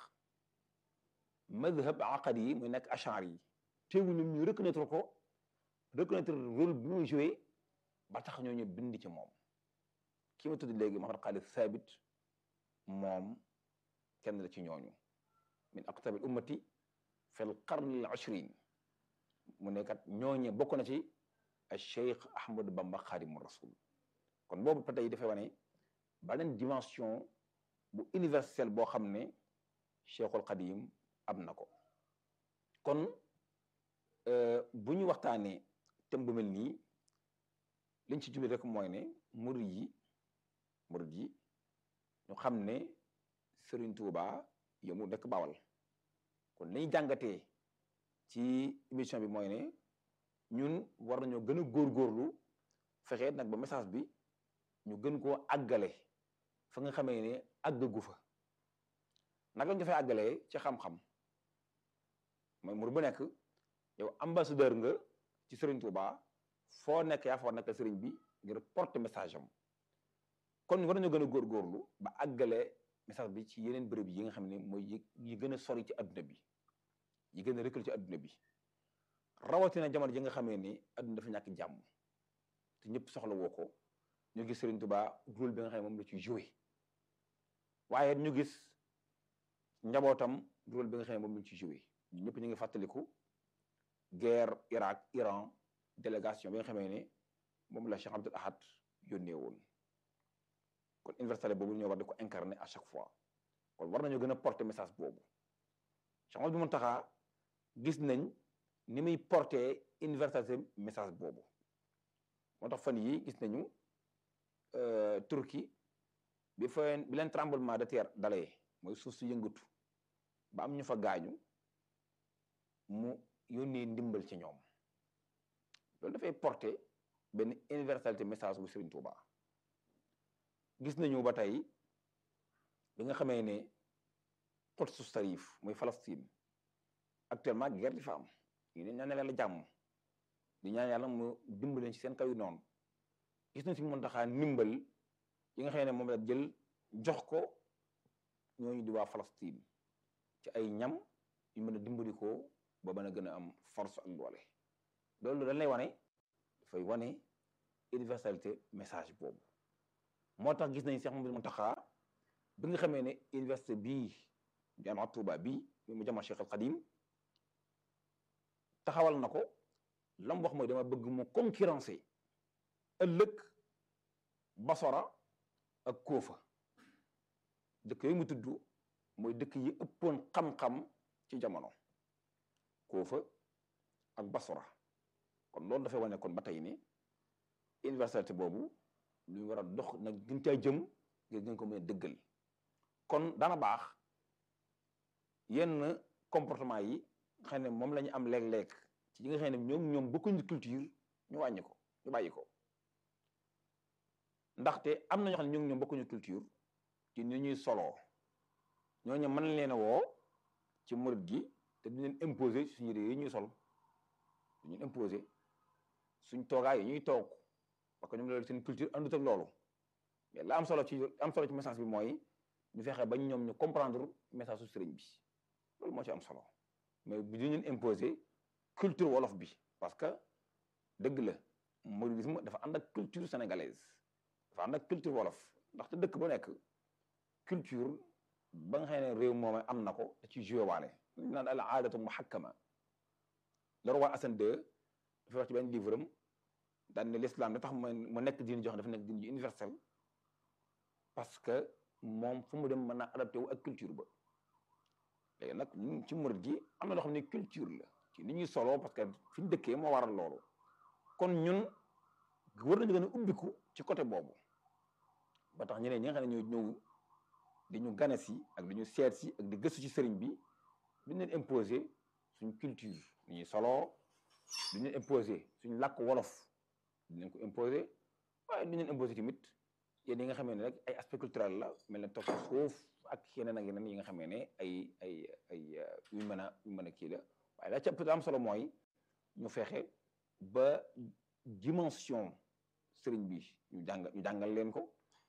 A: madhab aqadi yi muy nekk achar yi teewul ñoom ñu reconnaître ko reconnaître rôle bi muy joué ba tax ñoo ñu bind ci moom ki ma tudd léegi Muhammad Khalid Thabit moom kenn la ci ñooñu min aqtabi al ummati fi l qarni al ashrin mu nekkat ñooñe bokk na ci al cheikh Ahmadou Bamba Khadimu Rasul kon boobu ba tey dafay wane beneen dimension bu universelle boo xam ne cheikhul Khadim am na ko kon bu ñu waxtaanee thème bu mel nii liñ ci jublu rek mooy ne murid yi murid yi ñu xam ne Serigne Touba yomu nekk Bawal kon li ñu jàngatee ci émission bi mooy ne ñun war nañoo gën a góorgóorlu fexe nag ba message bi ñu gën koo àggale fa nga xamee ne àggagu fa nag lañ dafay àggalee ci xam-xam mooy murid bu nekk yow ambassadeur nga ci Serigne Touba foo nekk yaa fa war nekkal Serigne bi ngir porter message am kon war nañoo gën a góorgóorlu ba àggale message bi ci yeneen bërëb yi nga xam ne mooy yi gën a sori ci adduna bi yi gën a reculé ci adduna bi rawatina jamono ji nga xamee ni adduna dafa ñàkk jàmm te ñëpp soxla woo ko ñu gis Serigne Touba rôle bi nga xam ne moom la ci joué waaye ñu gis njabootam rôle bi nga xam ne moom la ci joué ñu ñëpp ñu ngi fàttaliku guerre Irak Iran délégation bi nga xamee ne moom la Cheikh Abdoul Ahad yónnee woon kon universalité boobu ñoo war di ko incarner à chaque fois kon war nañoo gën a porter message boobu Cheikh Ahmadou Mountakha gis nañ ni muy porter universalité message boobu moo tax fan yi gis nañu Turquie bi fa bi leen tremblement de terre dalee mooy suuf su yëngatu ba am ñu fa gaañu mu yónnee ndimbal ci ñoom loolu dafay porter benn universalité message bu Serigne Touba gis nañu ba tey bi nga xamee ne Quds Sharif muy Palestine actuellement guerre di fa am ñu ne ñaan yàlla jàmm di ñaan yàlla mu dimbaleen ci seen kaw yu noonu gis nañ si Mountakha ndimbal yi nga xam ne moom la jël jox ko ñooñu di waa Palestine ci ay ñam yu mën a dimbali ko ba mën a gën a am force ak doole loolu dañ lay wane dafay wane universalité message boobu moo tax gis nañ Cheikh Mouhamadou Mountakha bi nga xamee ne université bii jamaa Touba bii mu jamaa Cheikh al Khadim taxawal na ko la mu wax mooy dama bëgg mu concurrencer ëllëg Basora ak Koofa dëkk yooyu mu tudd mooy dëkk yi ëppoon xam-xam ci jamono Koofa ak Basora kon loolu dafay wane kon ba tey ni universalité boobu lu war a dox nag gën caa jëm ngir gën ko mën a dëggal kon dana baax yenn comportement yi xam ne moom la ñu am léeg-léeg ci yi nga xam ne ñoom ñoom bokkuñu culture ñu wàññi ko ñu bàyyi ko ndaxte am na ñoo xam ne ñoom ñoom bokkuñu culture ci ni ñuy soloo ñooñu mën leen a woo ci murit gi te du leen imposer suñu yére yi ñuy sol du ñu imposer suñ toogaay yi ñuy toog parce que ñoom loolu seen culture àndut ak loolu mais la am solo ci am solo ci message bi mooy ñu fexe ba ñoom ñu comprendre message su sëriñ bi loolu moo ci am solo mais bu ñu leen imposer culture wolof bi parce que dëgg la mouridisme dafa ànd ak culture sénégalaise dafa ànd ak culture wolof ndaxte dëkk bu nekk culture ba nga xam ne réew moom am na ko da ci joué waale ñu naan al aadatu muhakkama le roi Hassan II dafa wax ci benn livre am daan ne l'islam da tax mu nekk diine jox dafa nekk diine ju universel parce que moom fu mu dem mën naa adapté wu ak culture ba léegi nag ñun ci murid gi am na loo xam ne culture la ci ni ñuy solo parce que fi ñu dëkkee moo waral loolu kon ñun war nañu gën a ubbiku ci côté boobu ba tax ñeneen ñi nga xam ne ñoo ñëw di ñu gane si ak di ñu seet si ak di gëstu ci sëriñ bi duñ leen imposer suñ culture ni ñuy solo duñ leen imposer suñ làkk wolof duñ leen ko imposer waaye duñ leen imposer tamit yéen yi nga xamee ne rek ay aspect culturel la mel ne toog suuf ak yeneen ak yeneen yi nga xamee ne ay ay ay yu mën a yu mën a kii la waaye la ca ëpp am solo mooy ñu fexe ba dimension sëriñ bi ñu jàng ñu jàngal leen ko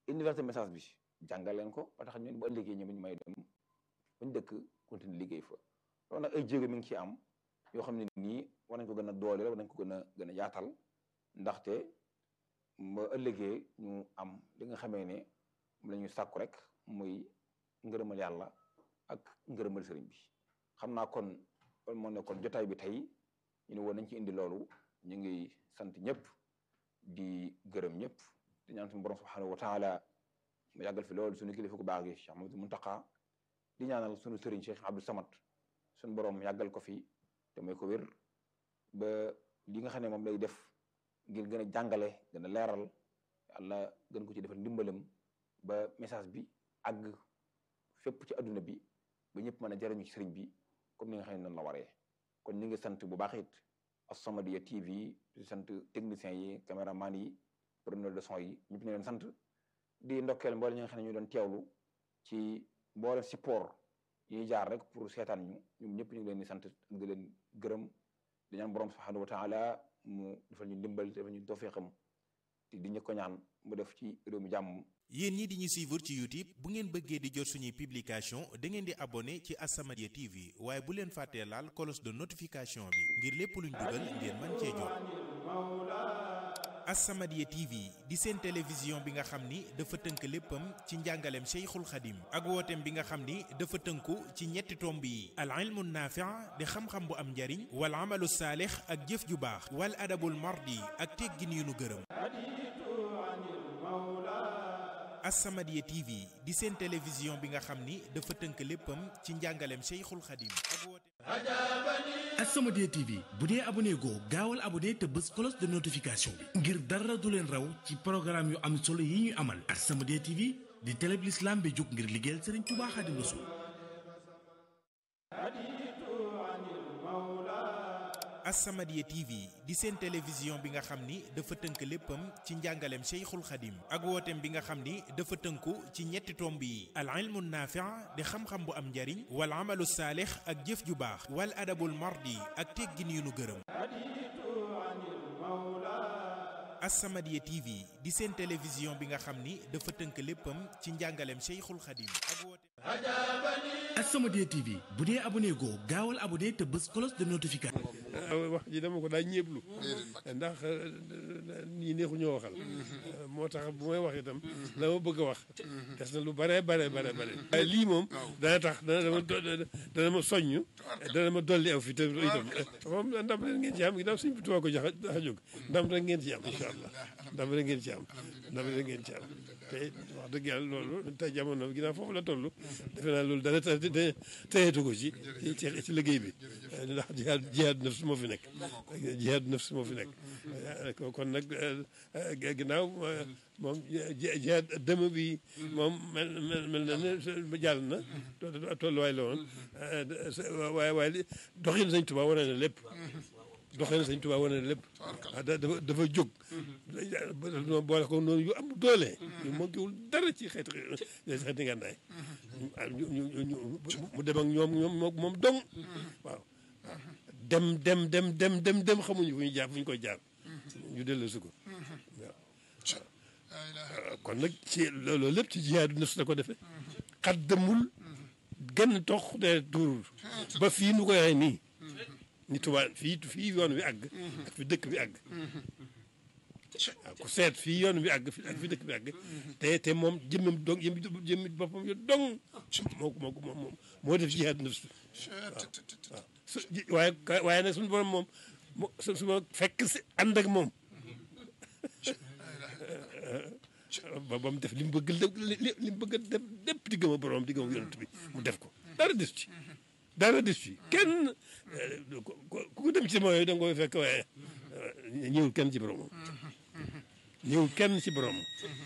A: universel message bi jàngal leen ko ba tax ñun bu ëllëgee ñoom ñu may dem bañ dëkk continue liggéey fa loolu nag ay jéego mi ngi ci am yoo xam ne nii war nañ ko gën a dooleel war nañ ko gën a gën a yaatal ndaxte ba ëllëgee ñu am li nga xamee ne la ñuy sàkku rek muy ngërëmal yàlla ak ngërëmal sëriñ bi xam naa kon loolu moo nekkoon jotaay bi tey ñu ne woon nañ ci indi loolu ñu ngi sant ñëpp di gërëm ñëpp di ñaan suñu borom subhanahu wa taala mu yàggal fi loolu suñu kilifa ku baax gi Cheikh Mamadou Muntaqa di ñaanal suñu sëriñ Cheikh Abdou Samad suñu borom yàggal ko fi te may ko wér ba li nga xam ne moom lay def ngir gën a jàngale gën a leeral yàlla gën ko ci defal ndimbalam ba message bi àgg fépp ci adduna bi ba ñëpp mën a jariñu ci sëriñ bi comme ni nga xam ne noonu la waree kon ñu ngi sant bu baax it As-Samadiyya TV di sant techniciens yi caméraman yi preneur de son yi ñëpp ñu leen sant di ndokkeel mboole ñi nga xam ne ñu doon teewlu ci mboole support yi jaar rek pour seetaan ñu ñoom ñëpp ñu ngi leen di sant di leen gërëm di ñaan borom subhanahu wa taala mu defal ñu ndimbal defal ñu tawfiqam te di ñu ko ñaan mu def ci réew mi jàmm
B: yéen ñi di ñu suivre ci YouTube bu ngeen bëggee di jot suñuy publication da ngeen di abonné ci As-Samadiyya TV waaye bu leen fàttee laal cloche de notification bi ngir lépp luñ dugal ngeen mën cee jot As-Samadiyya TV di seen télévision bi nga xam ni dafa tënk léppam ci njàngaleem Cheikhul Khadim ak wooteem bi nga xam ni dafa tënku ci ñetti tomb yi al ilmu naafi' di xam-xam bu am njariñ wal amalu saalix ak jëf ju baax wal adabul mardi ak teggin yu nu gërëm As-Samadiyya TV di seen télévision bi nga xam ni dafa tënk léppam ci njàngaleem Cheikhul Khadim ak wooteem
C: As-Samadiyya TV bu dee abonné goo gaawal abonné te bës cloche de notification bi ngir dara du leen raw ci programme yu am solo yi ñuy amal As-Samadiyya TV di télé bi l'islam bi jóg ngir liggéeyal Serigne Touba Khadim Rassoul
B: As-Samadiyya TV di seen télévision bi nga xam ni dafa tënk léppam ci njàngaleem Cheikhul Khadim ak wooteem bi nga xam ni dafa tënku ci ñetti tomb yi al ilmu naafi' di xam-xam bu am njariñ wal amalu saalix ak jëf ju baax wal adabul mardi ak teggin yu nu gërëm As-Samadiyya TV di seen télévision bi nga xam ni dafa tënk léppam ci njàngaleem Cheikhul Khadim ak wooteem
C: As-Samadiyya TV bu dee abonné goo gaawal abonné te bës cloche de notification
D: wax ji dama ko daa ñeeblu ndax nii neexu ñoo waxal moo tax bu may wax itam la ma bëgg a wax des na lu bare bare bare bare waaye lii moom dana tax dana dama dana ma soññ dana ma dolli aw fi te itam moom ndam rek ngeen ci am ginnaaw suñ bi tuwaa ko jax a jóg ndam rek ngeen ci am incha allah ndam rek ngeen ci am ndam rek ngeen ci am te wax dëgg yàlla loolu te jamono ginnaaw foofu la toll defe naa loolu dara teyeetu ko ci ci ci liggéey bi ndax jihaad jihaad nafs moo fi nekk jihaad nafs moo fi nekk kon nag ginnaaw moom jihaad dëmm bi moom mel mel na ne jàll na tolluwaay la woon waaye waaye doxin Sëñ Tuubaa wane na lépp doxalin Sëñ Tuubaa wane na lépp dafa dafa jóg boole ko noonu yu am doole ñu manquéwul dara ci xeeti xeeti ngànnaay mu dem ak ñoom ñoom moom dong waaw dem dem dem dem dem dem xamuñu fu ñu jaar fu ñu koy jaar ñu dellu si ko waaw kon nag ci loolu lépp ci jihaadu nafs la ko defee xat demul genn tox de tuurul ba fii nu koy waxee nii ni tubaab fii fii yoon wi àgg ak fi dëkk bi àgg waaw ku seet fii yoon wi àgg ak fi dëkk bi àgg te te moom jëmmam dong jëmmi jëmmi boppam yo dong moo ko moo ko moom moo def jihaad nafs waaw su waaye waaye nag suñu borom moom su su ma fekk si ànd ak moom ba ba mu def li mu bëgg li mu bëgg a def lépp di gëm a borom di gëm a yonent bi mu def ko dara des ci dara des ci kenn ku ko dem ci mooy da nga koy fekk waaye ñëwul kenn ci boromam ñëwul kenn ci boromam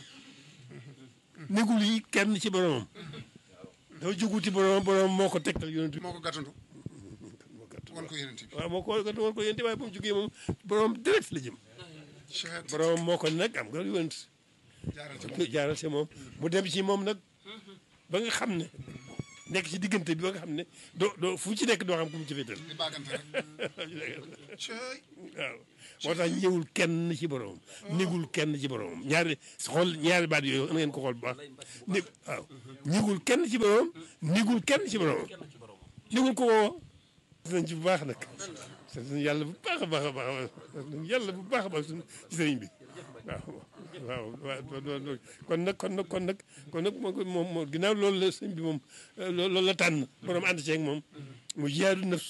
D: négul yi kenn ci boromam dafa jógu ci boromam boromam moo ko tegtal yonent bi
E: moo ko gàttandu wan ko yonent bi
D: waaw moo ko wan ko yonent waaye ba mu jógee moom boromam direct la jëm boromam moo ko nag am nga yonent
E: jaaral ci moom
D: jaaral ci moom mu dem ci moom nag ba nga xam ne nekk ci diggante bi ba nga xam ne doo doo fu ci nekk doo xam ku mu ci féetal
E: di baagante rek cey
D: waaw moo tax ñëwul kenn ci boromam négul kenn ci boromam ñaari xool ñaari baat yooyu na ngeen ko xool bu baax né waaw ñëgul kenn ci boromam négul kenn ci boromam négul ko woo nañ ci bu baax nag sant nañu yàlla bu baax a baax a baax sant nañu yàlla bu baax a baax suñu ci sëriñ bi waaw waaw kon nag kon nag kon nag kon nag moom moom ginnaaw loolu la sëñ bi moom loolu la tànn borom ànd ceeg moom mu jihaadu nafs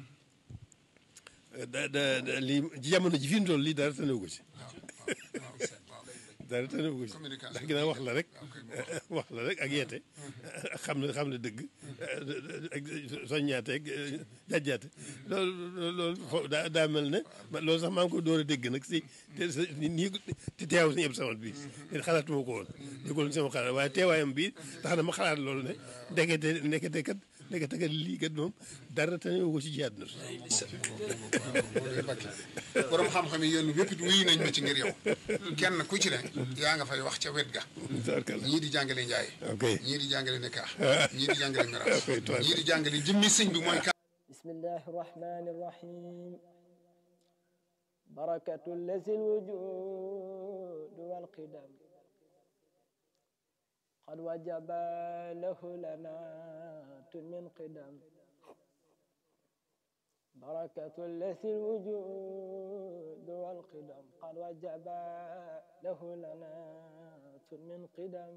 D: da da lii jamono ji fi mu toll lii dara tanewu ko ci dara tanewu ko ci ndax ginnaaw wax la rek wax la rek ak yeete ak xam ne xam ne dëgg ak soññaate ak jajjaate loolu loolu daa daa mel ne loolu sax maa ngi ko door a dégg nag si nii ti teew si ñëpp samat bi te xalaatuma ko woon déggul sama xalaat waaye teewaayam bi tax na ma xalaat loolu ne ndekete ndekete kat ndekete kat lii kat moom dara tanewu ko ci jihaad na
E: borom xam-xam yi yéen wépp it wuyu nañ ma ci ngir yow kenn ku ci ne yaa nga fay wax ca wet ga ñii di jàngale njaay ñii di jàngale nekaax ñii di jàngale miraas ñii di jàngale jëmmi sëñ bi mooy
F: bismillahi rahmani rahim barakatu lazi lwujud walqidam qad wajaba lahu lanat min qidam بركة الذي الوجود والقدم قد وجب له لنات من قدم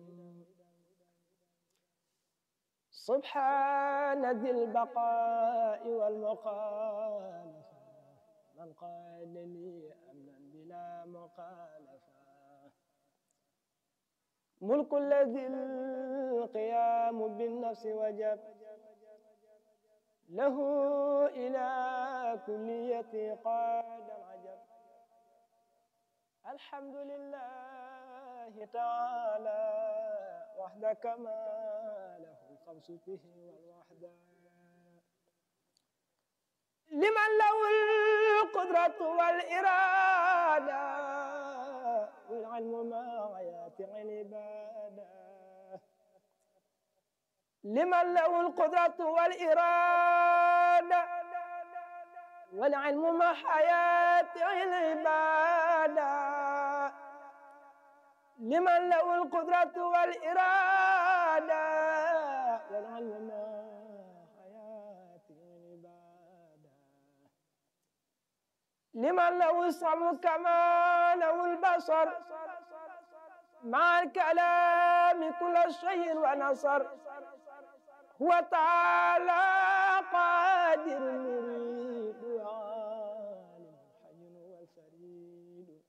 F: سبحان ذي البقاء والمخالفة من قال لي أمنا بلا مخالفة ملك الذي القيام بالنفس وجب له إلى كلية قاد العجب الحمد لله تعالى وحده كما له الخمس به والوحدة لمن له القدرة والإرادة والعلم مع ياتع العباده لمن له القدرة والإرادة والعلم مع حياة العبادة لمن له القدرة والإرادة والعلم مع حياة العبادة لمن له السمع كما له البصر مع الكلام كل شيء ونصر هو تعالى قادر مريد وعالم حي والفريد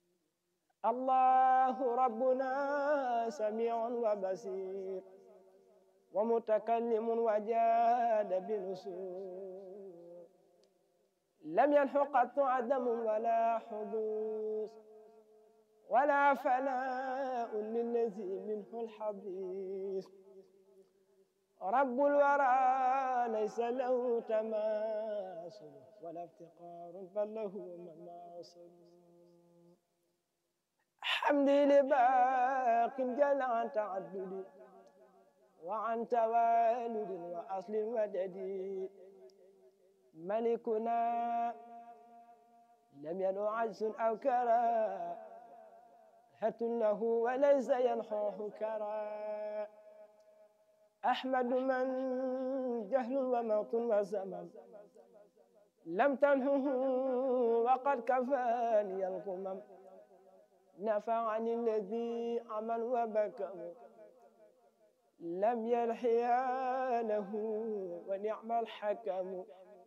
F: الله ربنا سميع وبصير ومتكلم وجاد بنصور لم ينح قط عدم ولا حدوث ولا فناء للذي منه الحديث رب الورى ليس له تماثل ولا افتقار بل له مماثل حمدي لباق جل عن تعدد وعن توالد وأصل ودد ملكنا لم ينو عجز أو كراهة له وليس ينحوه كراهة أحمد من جهل وموت وزمن لم تنهه وقد كفاني القمم نفعني الذي عمل وبكم لم يلحيا له ونعم الحكم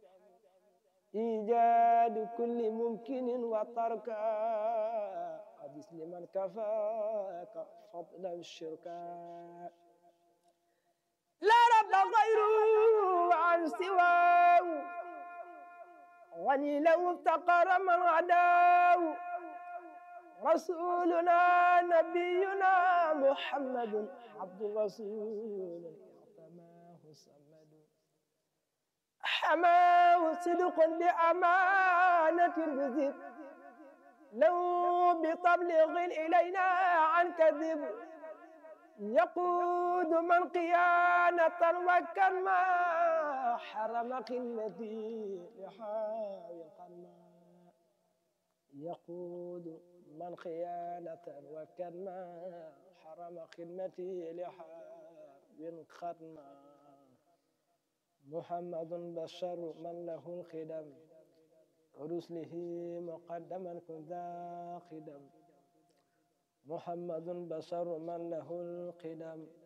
F: إيجاد كل ممكن وتركا مثل من كفاك فضل الشركاء لا رب غيره عن سواه غني لو افتقر من غداه رسولنا نبينا محمد عبد الرسول اعتماه الصمد حماه صدق بأمانة بذب لو بتبلغ إلينا عن كذب يقود من قيانة وكما حرم قلتي لحاوي القماء يقود من خيانة وكما حرم خدمتي لحاب ختما محمد بشر من له الخدم ورسله مقدما كن ذا خدم محمد بشر من له القدم